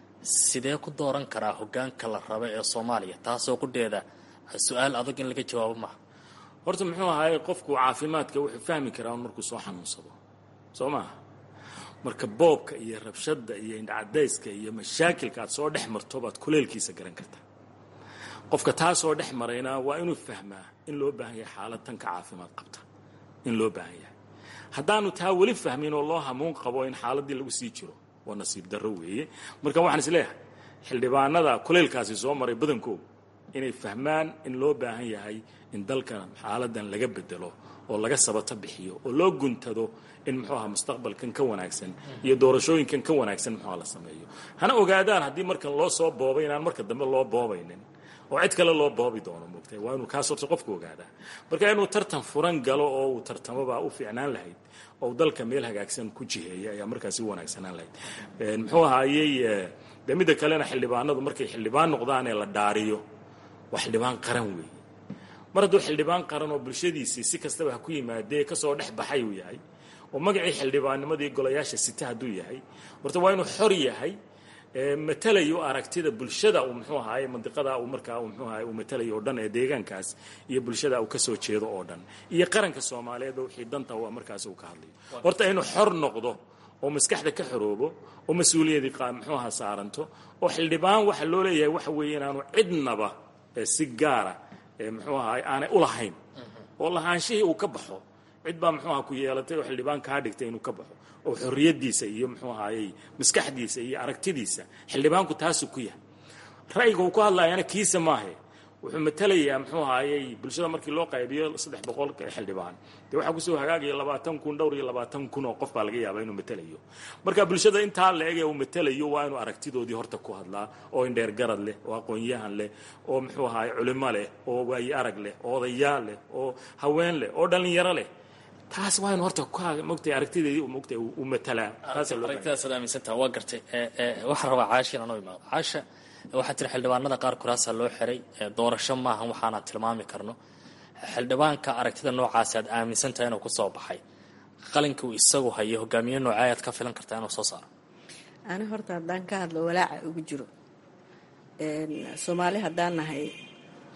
sidee ku dooran karaa hoggaanka la raba ee soomaaliya taasoo qudheeda su-aal adag in laga jawaabo maaha
horta muxuu ahaayey qofku caafimaadka wuxuu fahmi karaa markuu soo xanuunsado soo maaha marka boobka iyo rabshadda iyo indhacadayska iyo mashaakilka aad soo dhex marto baad kuleelkiisa garan kartaa qofka taa soo dhex marayna waa inuu fahmaa in loo baahan yahay xaalad tanka caafimaad qabta in loo baahan yahay haddaanu taa weli fahmin oo loo hamuun qabo in xaaladdii lagu sii jiro waa nasiib darro weeye marka waxaan isleeyahay xildhibaanada kuleylkaasi soo maray badankooda inay fahmaan in loo baahan yahay in dalkan xaaladan laga bedelo oo laga sabato bixiyo oo loo guntado in muxuu aha mustaqbalkan ka wanaagsan iyo doorashooyinkan ka wanaagsan muxuuha la sameeyo hana ogaadaan haddii markan loo soo boobay inaan marka dambe loo boobaynin oo cid kale loo boobi doono moogtay waa inuu kaas horta qofku ogaadaa marka inuu tartan furan galo oo uu tartamobaa u fiicnaan lahayd oo dalka meel hagaagsan ku jiheeya ayaa markaasi u wanaagsanaan lahayd muxuu ahaayey de midda kalena xildhibaanadu markay xildhibaan noqdaan ee la dhaariyo waa xildhibaan qaran weeye mar hadduu xildhibaan qaran oo bulshadiisii si kastaba ha ku yimaadee kasoo dhex baxay uu yahay oo magacii xildhibaannimadii golayaasha sita hadduu yahay horta waa inuu xor yahay matalayo aragtida bulshada uu muxuu ahaay mandiqada uu markaa muxuu ahaay uu matalayo oo dhan ee deegaankaas iyo bulshada uu kasoo jeedo oo dhan iyo qaranka soomaaliyeed wixii danta waa markaas uu ka hadlayo horta inuu xor noqdo oo maskaxda ka xoroobo oo mas-uuliyadii muxuu ahaa saaranto oo xildhibaan waxa loo leeyahay waxa weeye inaanu cidnaba si gaara muxuu ahaay aanay ulahayn oo lahaanshihii uu ka baxo cid baa muxuu aha ku yeelatay oo xildhibaan kaa dhigtay inuu ka baxo oo xorriyaddiisa iyo muxuu ahaayey maskaxdiisa iyo aragtidiisa xildhibaanku taasuu ku yahay ra'yiga uu ku hadlayana kiisa maahe wuxuu matalayaa muxuu ahaayey bulshada markii loo qaybiyo saddex boqol xildhibaan dee waxaa kusoo hagaagaya labaatan kun dhowr iyo labaatan kun oo qof baa laga yaabaa inuu matalayo marka bulshada intaa la eg ee uu matalayo waa inuu aragtidoodii horta ku hadlaa oo indheer garad leh oo aqoon-yahan leh oo muxuu ahaay culimo leh oo waayi arag leh oo odayaal leh oo haween leh oo dhallinyaro leh taas waa inu horta mogtay aragtideedii mogtay uu matalaa
aragtidaas ad aaminsantaha waa gartay waxaan rabaa caasha inaan u imaado caasha waxaa tiri xildhibaanada qaar kuraasaa loo xiray doorasho maahan waxaana tilmaami karno xildhibaanka aragtida noocaasi aad aaminsantaha inuu kusoo baxay qalinka uu isagu hayo hogaamiye noocee ayaad ka filan kartaa inuu soo saaro
ani horta haddaan ka hadlo walaaca ugu jiro soomaali haddaan nahay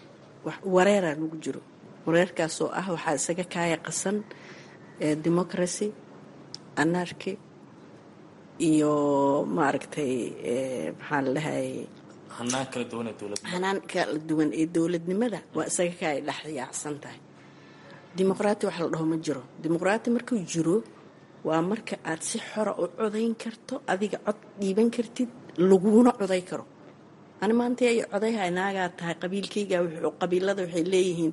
wareeraa nagu jiro wareerkaasoo ah waxaa isaga kaaya qasan democracy anarchy iyo maaragtay maxaa la dhahay
hanaan kala duwan ee dowladda
hanaan kala duwan ee dowladnimada waa isaga kaaya dhex yaacsan tahay dimuqraati wax la dhaho ma jiro dimuqraati markuu jiro waa marka aad si xora u codayn karto adiga cod dhiiban kartid laguna coday karo ani maanta ay codayhay naagaa tahay qabiilkayga qabiilada waxay leeyihiin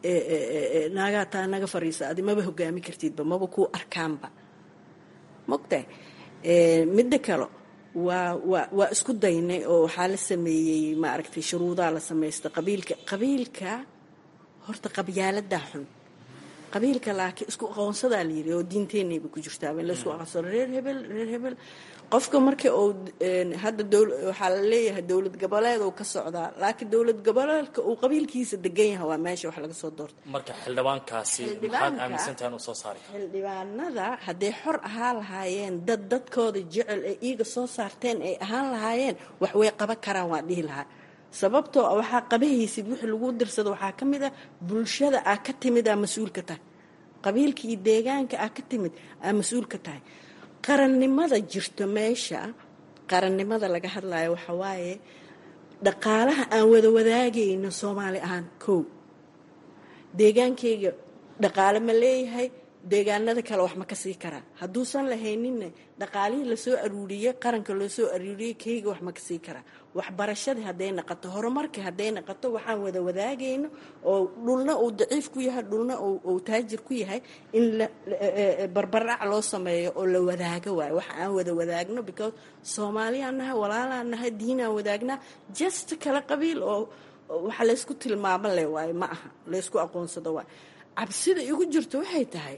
naagaa tahay naga fariisa adi maba hogaami kartidba maba kuu arkaanba mogtahay midda kale waa waa waa isku daynay oo waxaa la sameeyey maaragtay shuruudaa la samaysta qabiilka qabiilka horta qabyaaladaa xun qabiilka laakiin isku aqoonsadaa la yiri oo diinteenayba ku jirtaaba in laisku aqoonsado reer hebel reer hebel qofka marka uu hadda waxaa la leeyahay dowlad goboleed uu ka socdaa laakiin dowlad goboleedka uu qabiilkiisa degan yahay waa meesha wax laga soo doorta
marka xildhibaankaasi maxaad aaminsantahay inuu soo saari
xildhibaanada hadday xor ahaan lahaayeen dad dadkooda jecel ee iiga soo saarteen ay ahaan lahaayeen wax way qaban karaan waa dhihi lahaa sababtoo waxaa qabahaysid wixii lagu dirsado waxaa ka mid ah bulshada aa ka timid aa mas-uulka tahay qabiilka iyo deegaanka aa ka timid aa mas-uulka tahay qarannimada jirto meesha qarannimada laga hadlayo waxa waaye dhaqaalaha aan wada wadaagayno soomaali ahaan kow deegaankayga dhaqaale ma leeyahay deegaanada kale wax ma ka sii karaa hadduusan lahayninna dhaqaalihii lasoo aruuriyey qaranka loo soo aruuriyey kayga wax ma ka sii karaa waxbarashadii hadday naqato horumarkii hadday naqato waxaan wada wadaagayno oo dhulna uu daciif ku yahay dhulna uu taajir ku yahay in barbarac loo sameeyo oo la wadaago waayo wax aan wada wadaagno because soomaaliyaan nahay walaalaan nahay diinaan wadaagnaa just kala qabiil oo waxa laysku tilmaamo le waayo ma aha laysku aqoonsado waayo cabsida igu jirto waxay tahay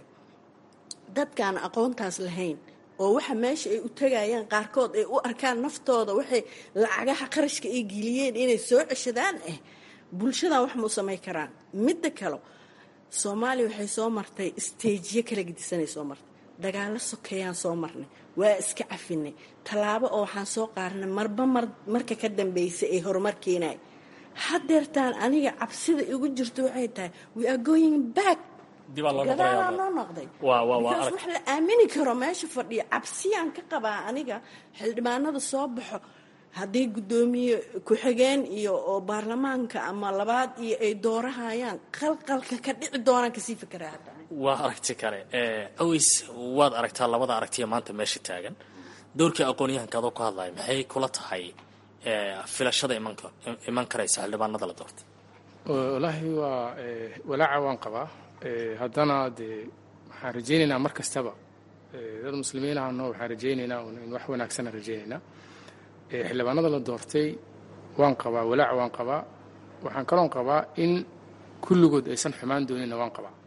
dadkaan aqoontaas lahayn oo waxa meesha ay u tagayaan qaarkood ay u arkaan naftooda waxay lacagaha qarashka ay geliyeen inay soo ceshadaan ah bulshadan wax mau samay karaan midda kale soomaaliya waxay soo martay isteejiyo kala gedisanay soo martay dagaalo sokeeyaan soo marnay waa iska cafinay tallaabo oo waxaan soo qaarnay marba mar marka ka dambeysay ay horumar keenay hadeertaan aniga cabsida igu jirto waxay tahay we are going back gadaalaa noo noqday because wax la aamini karo meesha fadhiya cabsiyaan ka qabaa aniga xildhibaanada soo baxo haddii guddoomiye ku-xigeen iyo oo baarlamaanka ama labaad iyo ay doorahayaan qalqalka ka dhici doonaan kasii fikraa hadda
waa aragti kale aweys waad aragtaa labada aragtiya maanta meesha taagan doorkii aqoon-yahanka adoo ku hadlaya maxay kula tahay filashada iman karaysa xildhibaanada la doortay
wallaahi waa walaaca waan qabaa haddana dee waxaan rajaynaynaa mar kastaba dad muslimiin ahno waxaan rajaynaynaa in wax wanaagsanaan rajaynaynaa xildhibaanada la doortay waan qabaa walaac waan qabaa waxaan kaloon qabaa in kulligood aysan xumaan doonina waan qabaa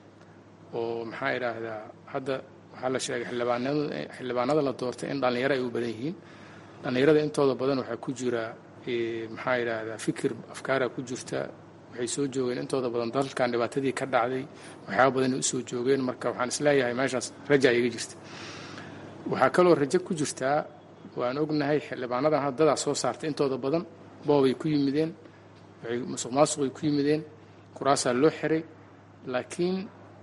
oo maxaa idhaahdaa hadda waxaa la sheegay xildhibaanada la doortay in dhallinyaro ay u badan yihiin dhallinyarada intooda badan waxaa ku jira maxaa idhaahdaa fikir afkaara ku jirta waxay soo joogeen intooda badan dalkan dhibaatadii ka dhacday waxyaaba badanay usoo joogeen marka waxaan isleeyahay meeshaas raja iga jirta waxaa kaloo rajo ku jirtaa waan ognahay xildhibaanadan haddadaa soo saartay intooda badan boobay ku yimideen waxay musuq maasuqay ku yimideen kuraasaa loo xiray laakiin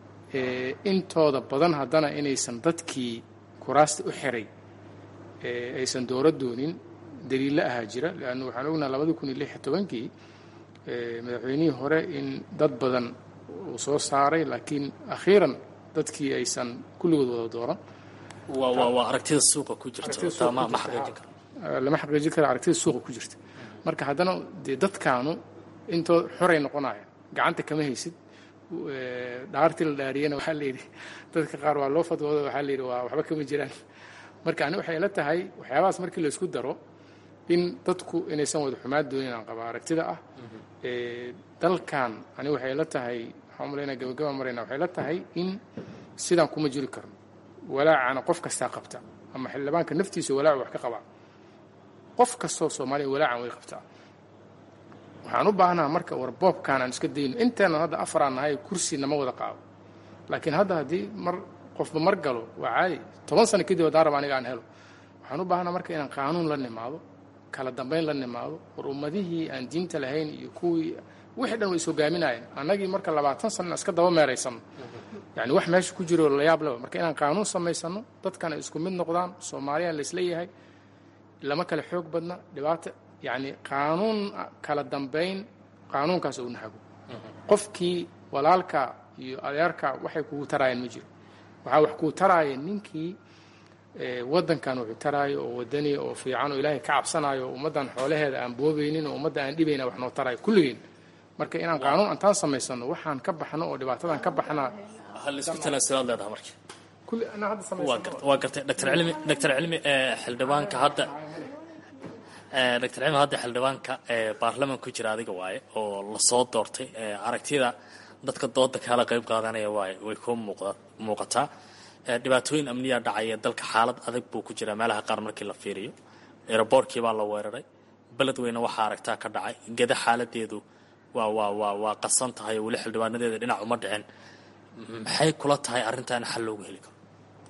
intooda badan haddana inaysan dadkii kuraasta u xiray aysan dooro doonin daliilla ahaa jira leanna waxaan ognahay labadii kun iyo lix iyo tobankii madaxweynihii hore in dad badan uu soo saaray laakiin akhiiran dadkii aysan kulligood wada dooran
waa aragtida suuqa ku jirta ma xaqiijin karo
lama xaqiijin karo aragtida suuqa ku jirta marka haddana dee dadkaanu intoo xoray noqonaya gacanta kama haysid dhaartii la dhaariyana waxaa la yidhi dadka qaar waa loo fadwooda waxaa la yidhi waa waxba kama jiraan marka ani waxay la tahay waxyaabahaas markii la isku daro in dadku inaysan wada xumaan doonin aan qaba aragtida ah dalkan ani waxay la tahay waxaan umalaynaa gabagaba marayna waxay la tahay in sidaan kuma jiri karno walaacana qof kastaa qabta ama xildhibaanka naftiisa walaacu wax ka qabaa qof kastoo soomaaliya walaacan way qabtaa waxaan u baahnaha marka war boobkaan aan iska dayno inteenan hadda afaraan nahay kursi nama wada qaado laakiin hadda haddii mar qofba mar galo waa caadi toban sano kadib haddaan raba aniga aan helo waxaan u baahnaa marka inaan qaanuun la nimaado kala dambayn la nimaado war ummadihii aan diinta lahayn iyo kuwii wixii dhan way is hogaaminayeen annagii marka labaatan sanna iska daba meeraysano yani wax meesha ku jiro layaab leba marka inaan qaanuun samaysano dadkana isku mid noqdaan soomaaliya laisla yahay lama kale xoog badna dhibaata yani qaanuun kala dambayn qaanuunkaas uu nahago qofkii walaalka iyo adeerka waxay kugu taraayeen ma jiro waxaa wax kuu taraaya ninkii wadankan wuxuu taraayo oo wadaniya oo fiican oo ilaahay ka cabsanayo oo ummaddan xoolaheeda aan boobaynin oo ummadda aan dhibayna wax noo taraayo kulligeen marka inaan qaanuun antaan samaysano waxaan ka baxno oo dhibaatadan ka baxnaa
halisku tanaasulaad leedaha marka
kulli anaa hadda
waa
samaysano
garta waa gartay doctor cilmi doctor cilmi ee xildhibaanka hadda ee doctor cilmi hadda xildhibaanka ee baarlaman ku jira adiga waaye oo lasoo doortay ee aragtida dadka dooda kala qayb qaadanaya waaye way ku muuqda muuqataa ee dhibaatooyin amniya dhacaya dalka xaalad adag buu ku jiraa meelaha qaar markii la fiiriyo aeroboortkii baa la weeraray beledweyne waxaa aragtaa ka dhacay geda xaaladeedu waa waa waa waa qasan tahay oo weli xildhibaanadeeda dhinac uma dhicin maxay kula tahay arrintan xal loogu heli karo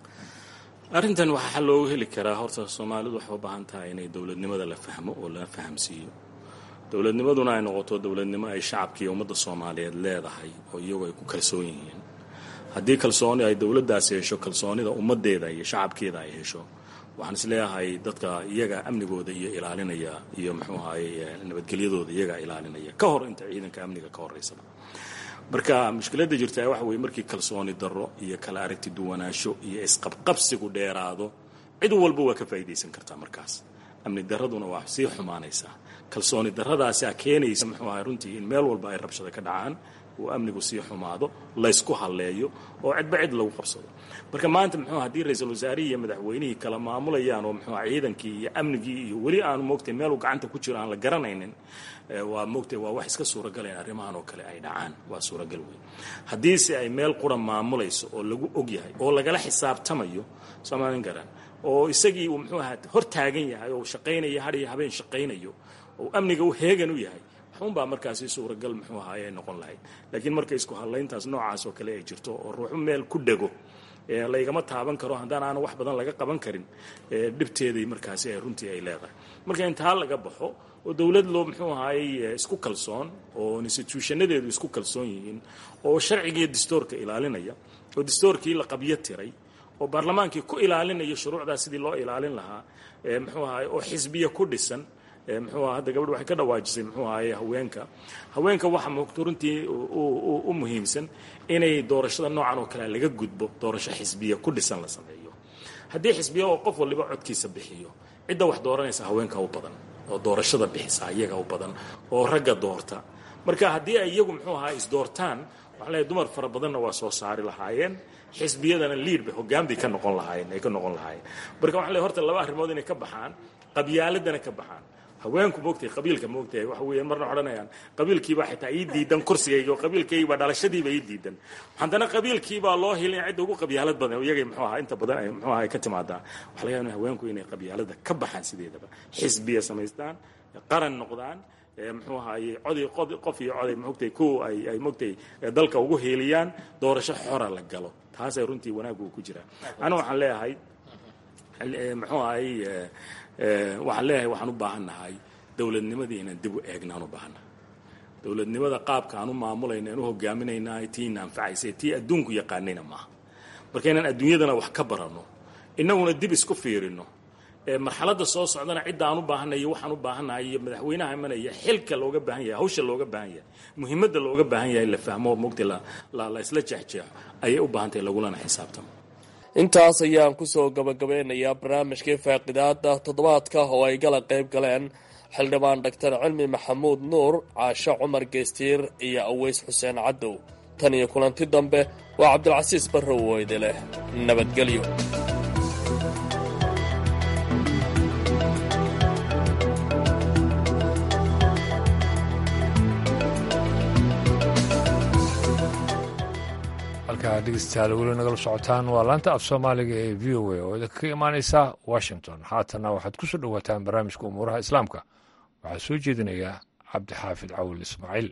arrintan waxaa xal loogu heli karaa horta soomaalidu waxay u baahan tahay inay dowladnimada la fahmo oo la fahamsiiyo dowladnimaduna ay noqoto dowladnimo ay shacabka iyo ummadda soomaaliyeed leedahay oo iyagu ay ku kalsoon yihiin haddii kalsooni ay dowladdaasi hesho kalsoonida ummaddeeda iyo shacabkeeda ay hesho waxaan isleeyahay dadka iyaga amnigooda iyo ilaalinaya iyo muxuu ahaye nabadgelyadooda iyagaa ilaalinaya ka hor inta ciidanka amniga ka horeysaba marka mushkiladda jirtaa waxa weeye markii kalsooni darro iyo kala aragti duwanaansho iyo isqabqabsigu dheeraado cid walba waa ka faa'iidaysan kartaa markaas amni darraduna waa sii xumaanaysaa kalsooni darradaasaa keenaysa muxuu ahay runtii in meel walba ay rabshada ka dhacaan uu amnigu sii xumaado laysku halleeyo oo cidba cid lagu qabsado marka maanta muxuu haddii ra-iisul wasaarihii iyo madaxweynihii kala maamulayaan oo muxuu ciidankii iyo amnigii iyo weli aanu moogtay meeluu gacanta ku jiro aan la garanaynin waa moogtay waa wax iska suuragaleen arrimahan oo kale ay dhacaan waa suuragal weyn haddiise ay meel qura maamulayso oo lagu og yahay oo lagala xisaabtamayo soomaalin garan oo isagii uu muxuu ahaa hor taagan yahay oo shaqaynaya har iyo habeen shaqaynayo oo amniga u heegan u yahay waxunbaa markaasi suuragal muxuu ahaay ay noqon lahayd laakiin marka isku hadlayntaas noocaas oo kale ay jirto oo ruuxu meel ku dhego laygama taaban karo haddaan aana wax badan laga qaban karin dhibteedii markaasi ay runtii ay leedahay marka intaa laga baxo oo dowlad loo muxuu ahaayey isku kalsoon oo instituushanadeedu isku kalsoon yihiin oo sharcigiiyo dastoorka ilaalinaya oo dastoorkii la qabyo tiray oo baarlamaankii ku ilaalinaya shuruucdaas sidii loo ilaalin lahaa muxuu ahaay oo xisbiya ku dhisan muxuu aha hadda gabadh waxay ka dhawaajisay muxuu ahaye haweenka haweenka waxa moogto runtii u muhiimsan inay doorashada noocan oo kale laga gudbo doorasho xisbiya ku dhisan la sameeyo haddii xisbiya oo qof waliba codkiisa bixiyo cidda wax dooranaysa haweenka u badan oo doorashada bixisa iyaga u badan oo ragga doorta marka haddii ay iyagu muxuu ahaa isdoortaan waxaan leeyahay dumar fara badanna waa soo saari lahaayeen xisbiyadana liid bay hoggaan bay ka noqon lahaayeen ay ka noqon lahaayeen marka waxaan leeyahay horta laba arrimood inay ka baxaan qabyaaladana ka baxaan haweenku moogtahay qabiilka moogtahay waxa weeyaan marna odhanayaan qabiilkiibaa xitaa ii diidan kursigayga oo qabiilkaygiibaa dhalashadiiba ii diidan haddana qabiilkiibaa loo hilin cidda ugu qabyaalad badan iyagay muxuu ahaa inta badan ay muxuu ahaa ay ka timaadaa waxa laga yaabaa haweenku inay qabyaalada ka baxaan sideedaba xisbiya samaystaan qaran noqdaan muxuu ahaaye codi qof iyo coday moogtay kuw ay ay moogtay dalka ugu hiiliyaan doorasho xora la galo taasay runtii wanaaggu ku jiraa aniga waxaan leeyahay muxuu ahay waxaan leeyahay waxaan u baahan nahay dowladnimadii inaan dib u eegnaan u baahannahay dowladnimada qaabka aan u maamulayna aan u hogaaminaynahay tii ina anfacaysay tii adduunku yaqaanayna maaha marka inaan adduunyadana wax ka baranno innaguna dib isku fiirino marxaladda soo socdana cidda aan u baahanay iyo waxaan u baahannahay iyo madaxweynaha imanaya xilka looga baahan yahay hawsha looga baahan yahay muhiimadda looga baahan yahay la fahmo mogta la isla jeexjeexo ayay u baahantahay lagulana xisaabtamo
intaas ayaan kusoo gabagabeynayaa barnaamijkii faaqidaada toddobaadka oo ay gala qayb galeen xildhibaan dhaktar cilmi maxamuud nuur caasho cumar geestiir iyo aweys xuseen cadow tan iyo kulanti dambe waa cabdilcasiis barrow weyde leh nabadgelyo
halkaa dhegeystayaal weli nagala socotaan waa laanta af soomaaliga ee v o a oo idinka ka imaaneysa washington haatana waxaad ku soo dhowaataan barnaamijka umuuraha islaamka waxaa soo jeedinaya cabdixaafid cawil ismaaciil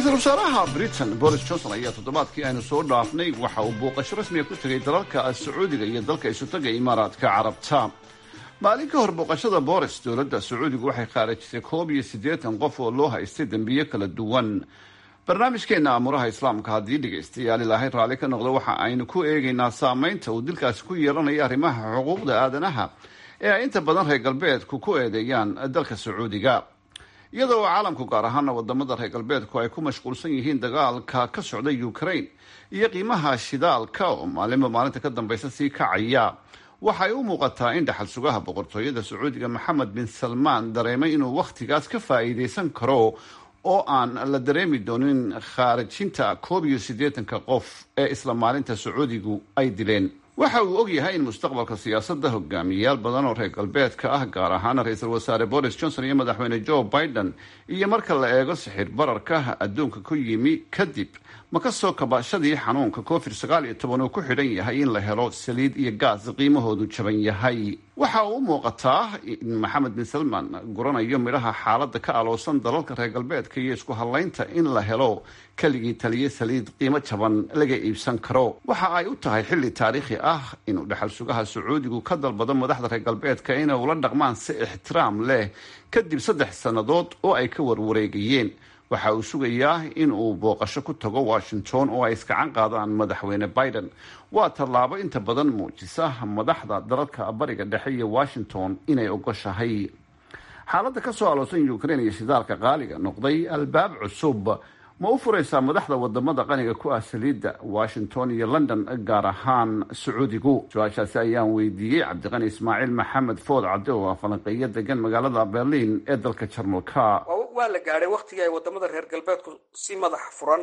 ra-iisul wasaaraha britain boris johnson ayaa toddobaadkii aynu soo dhaafnay waxa uu booqasho rasmiga ku tegay dalalka sacuudiga iyo dalka isutaga imaaraadka carabta maalin ka hor booqashada boris dowladda sacuudigu waxay khaarajisay koob iyo siddeetan qof oo loo haystay dembiyo kala duwan barnaamijkeenna amuuraha islaamka haddii dhegaystayaal ilaahay raalli ka noqdo waxa aynu ku eegaynaa saameynta uu dilkaasi ku yeelanaya arrimaha xuquuqda aadanaha ee ay inta badan reer galbeedku ku eedeeyaan dalka sacuudiga iyadoo oo caalamku gaar ahaana wadamada reer galbeedku ay ku mashquulsan yihiin dagaalka ka socda ukraine iyo qiimaha shidaalka oo maalinba maalinta ka dambaysa sii kacaya waxay u muuqataa in dhaxal sugaha boqortooyada sacuudiga maxamed bin salmaan dareemay inuu wakhtigaas ka faa'iidaysan karo oo aan la dareemi doonin khaarijinta koob iyo siddeetanka qof ee isla maalinta sacuudigu ay dileen waxa uu og yahay in mustaqbalka siyaasadda hogaamiyayaal badan oo reer galbeedka ah gaar ahaana ra-iisul wasaare boris johnson iyo madaxweyne joe biden iyo marka la eego sixir bararka adduunka ku yimi kadib ma ka soo kabashadii xanuunka covid sagaal iyo toban uu ku xidhan yahay in la helo saliid iyo gaas qiimahoodu jaban yahay waxa uu u muuqataa in maxamed bin salman guranayo midhaha xaaladda ka aloosan dalalka reer galbeedka iyo isku hadlaynta in la helo keligii taliye saliid qiimo jaban laga iibsan karo waxa ay u tahay xilli taariikhi ah inuu dhexal sugaha sacuudigu ka dalbado madaxda reer galbeedka inay ula dhaqmaan si ixtiraam leh kadib saddex sannadood oo ay ka warwareegayeen waxa uu sugayaa in uu booqasho ku tago washington oo ay iskacan qaadaan madaxweyne biden waa tallaabo inta badan muujisa madaxda dalalka bariga dhexe iyo washington inay ogoshahay xaaladda ka soo aloosan ukraine iyo shidaalka qaaliga noqday albaab cusub ma u furaysaa madaxda wadamada qaniga ku ah saliidda washington iyo london gaar ahaan sacuudigu su-aashaasi ayaan weydiiyey cabdiqani ismaaciil maxamed food cabdi oo ah falanqeeyo degan magaalada berlin ee dalka jarmalka
waa la gaadhay waktigii ay wadamada reer galbeedku si madax furan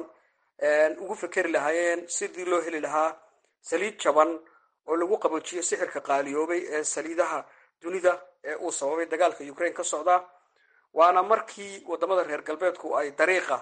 ugu fekeri lahaayeen sidii loo heli lahaa saliid jaban oo lagu qaboojiyo sixirka qaaliyoobay ee saliidaha dunida ee uu sababay dagaalka ukraine ka socda waana markii wadamada reer galbeedku ay dariiqa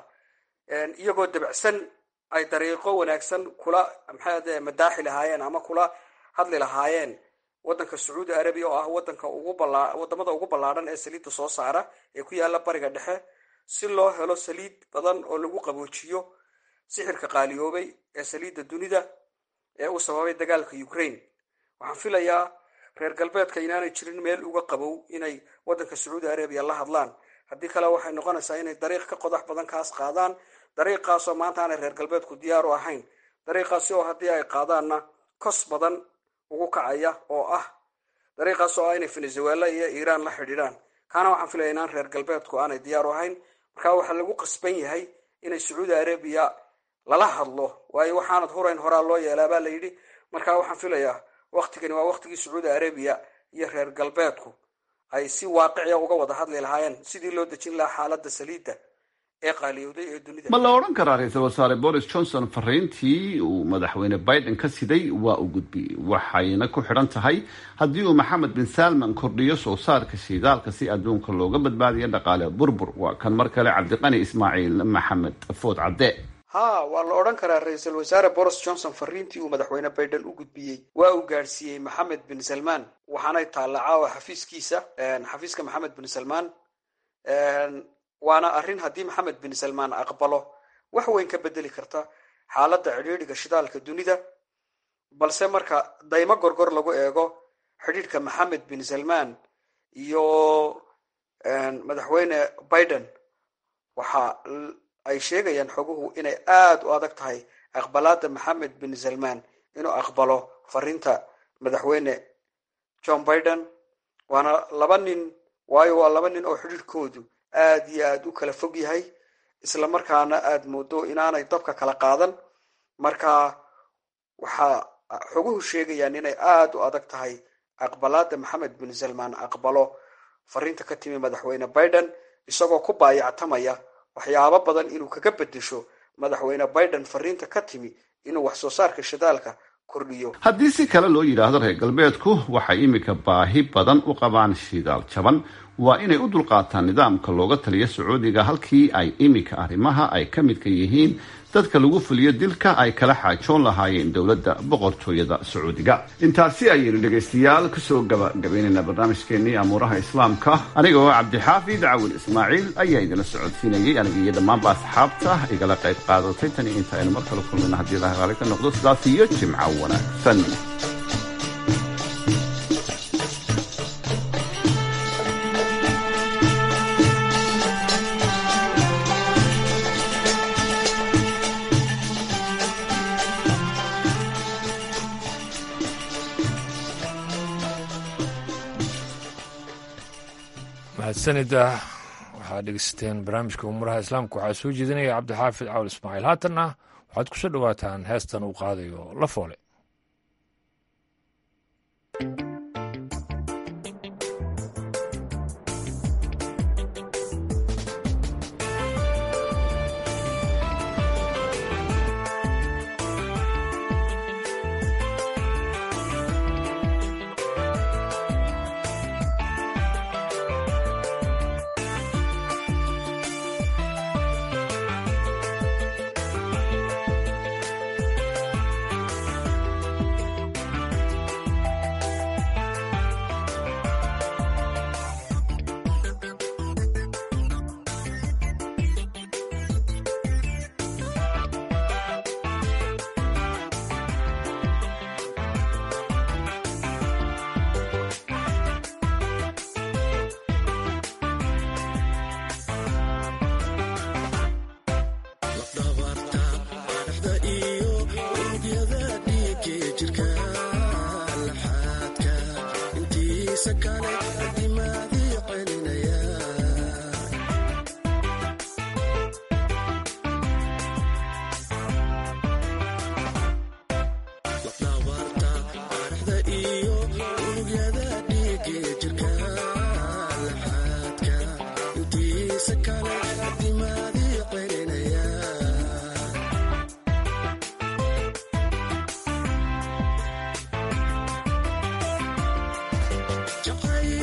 iyagoo dabacsan ay dariiqo wanaagsan kula maxaade madaaxi lahaayeen ama kula hadli lahaayeen wadanka sacuudi arabiya oo ah wadanka ugu bala wadamada ugu ballaadhan ee saliidda soo saara ee ku yaala bariga dhexe si loo helo saliid badan oo lagu qaboojiyo sixirka qaaliyoobay ee saliidda dunida ee uu sababay dagaalka ukraine waxaan filayaa reer galbeedka inaanay jirin meel uga qabow inay wadanka sacuudi arabiya la hadlaan haddii kale waxay noqonaysaa inay dariiq ka qodax badan kaas qaadaan dariiqaasoo maanta aanay reer galbeedku diyaar u ahayn dariiqaasi oo haddii ay qaadaanna kos badan ugu kacaya oo ah dariiqaas oo ah inay venezuela iyo iiraan la xidhiidhaan kaana waxaan filaya inaan reer galbeedku aanay diyaar u ahayn marka waxaa lagu qasban yahay inay sacuudi arabiya lala hadlo waayo waxaanad hurayn horaa loo yeelaa baa la yidhi marka waxaan filayaa waktigani waa waktigii sacuudi arabiya iyo reer galbeedku ay si waaqiciya uga wada hadli lahaayeen sidii loo dejin lahaa xaaladda saliidda ee qaaliyowday ee dunida
ma la odhan karaa ra-iisul wasaare boris johnson fariintii uu madaxweyne biden ka siday waa u gudbiyey waxayna ku xidhan tahay haddii uu maxamed bin salman kordhiyo soo saarka shiidaalka si adduunka looga badbaadiyo dhaqaale burbur waa kan mar kale cabdiqani ismaaciil maxamed food cadde
ha waa la odhan karaa ra-iisul wasaare boris johnson fariintii uu madaxweyne biden u gudbiyey waa uu gaadhsiiyey maxamed bin salman waxaanay taalla caawa xafiiskiisa xafiiska maxamed bin salman waana arrin haddii maxamed bin salman aqbalo wax weyn ka bedeli karta xaaladda cidhiidhiga shidaalka dunida balse marka daymo gorgor lagu eego xidhiidhka maxamed bin salman iyo madaxweyne biden waxa ay sheegayaan xoguhu inay aada u adag tahay aqbalaada maxamed bin salman inuu aqbalo fariinta madaxweyne john biden waana laba nin waayo waa laba nin oo xidhiidhkoodu aada iyo aada u kala fog yahay isla markaana aada moodo inaanay dabka kala qaadan marka waxaa xoguhu sheegayaan inay aada u adag tahay aqbalaada maxamed bin salman aqbalo fariinta ka timi madaxweyne biden isagoo ku baayactamaya waxyaabo badan inuu kaga bedesho madaxweyne biden fariinta ka timi inuu wax soo saarka shidaalka kordhiyo
haddii si kale loo yidhaahdo reer galbeedku waxay iminka baahi badan u qabaan shidaal jaban waa inay u dulqaataan nidaamka looga taliya sacuudiga halkii ay iminka arrimaha ay ka midka yihiin dadka lagu fuliyo dilka ay kala xaajoon lahaayeen dowladda boqortooyada sacuudiga intaasi ayaynu dhegaystayaal kusoo gabagabaynaynaa barnaamijkeenii amuuraha islaamka aniga oo cabdixaafid cawil ismaaciil ayaa idinla socodsiinayay aniga iyo dhammaanba asxaabta igala qayb qaadatay tani inta aynu mar kale kulmayna haddii ilaha raali ka noqdo sidaas iyo jimco wanaagsan
mahadsanida waxaad dhegeysateen barnaamijka umuuraha islaamka waxaa soo jeedinaya cabdixaafid cawl ismaaciil haatanna waxaad ku soo dhowaataan heestan uu qaadayo la foole
Jacay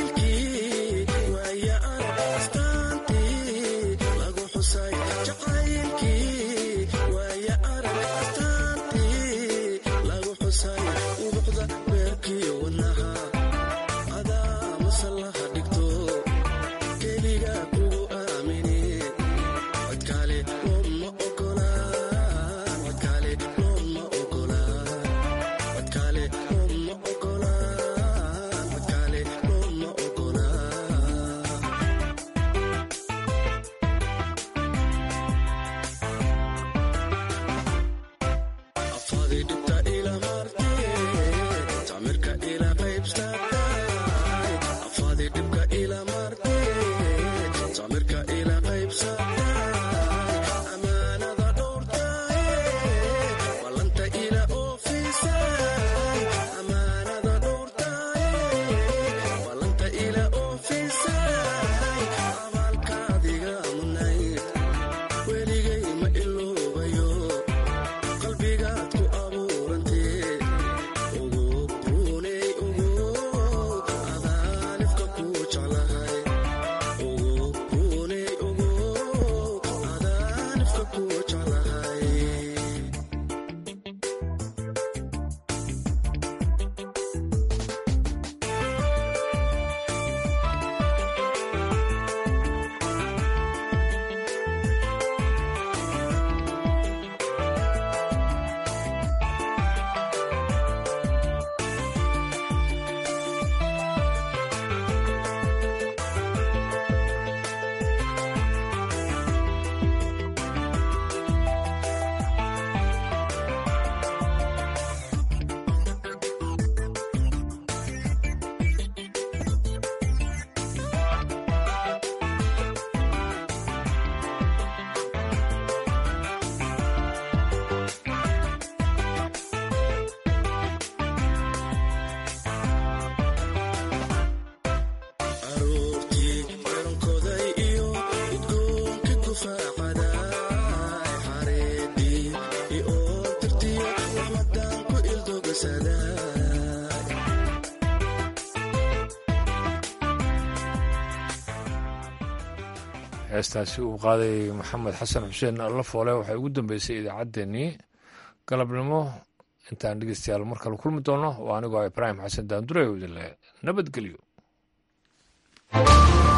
heestaasi uu qaaday maxamed xasan xuseen allafoole waxay ugu dambeysay idaacaddeenii galabnimo intaan dhegeystayaal mar kale kulmi doono waa anigoo ibraahim xasan daandure idinle nabadgelyo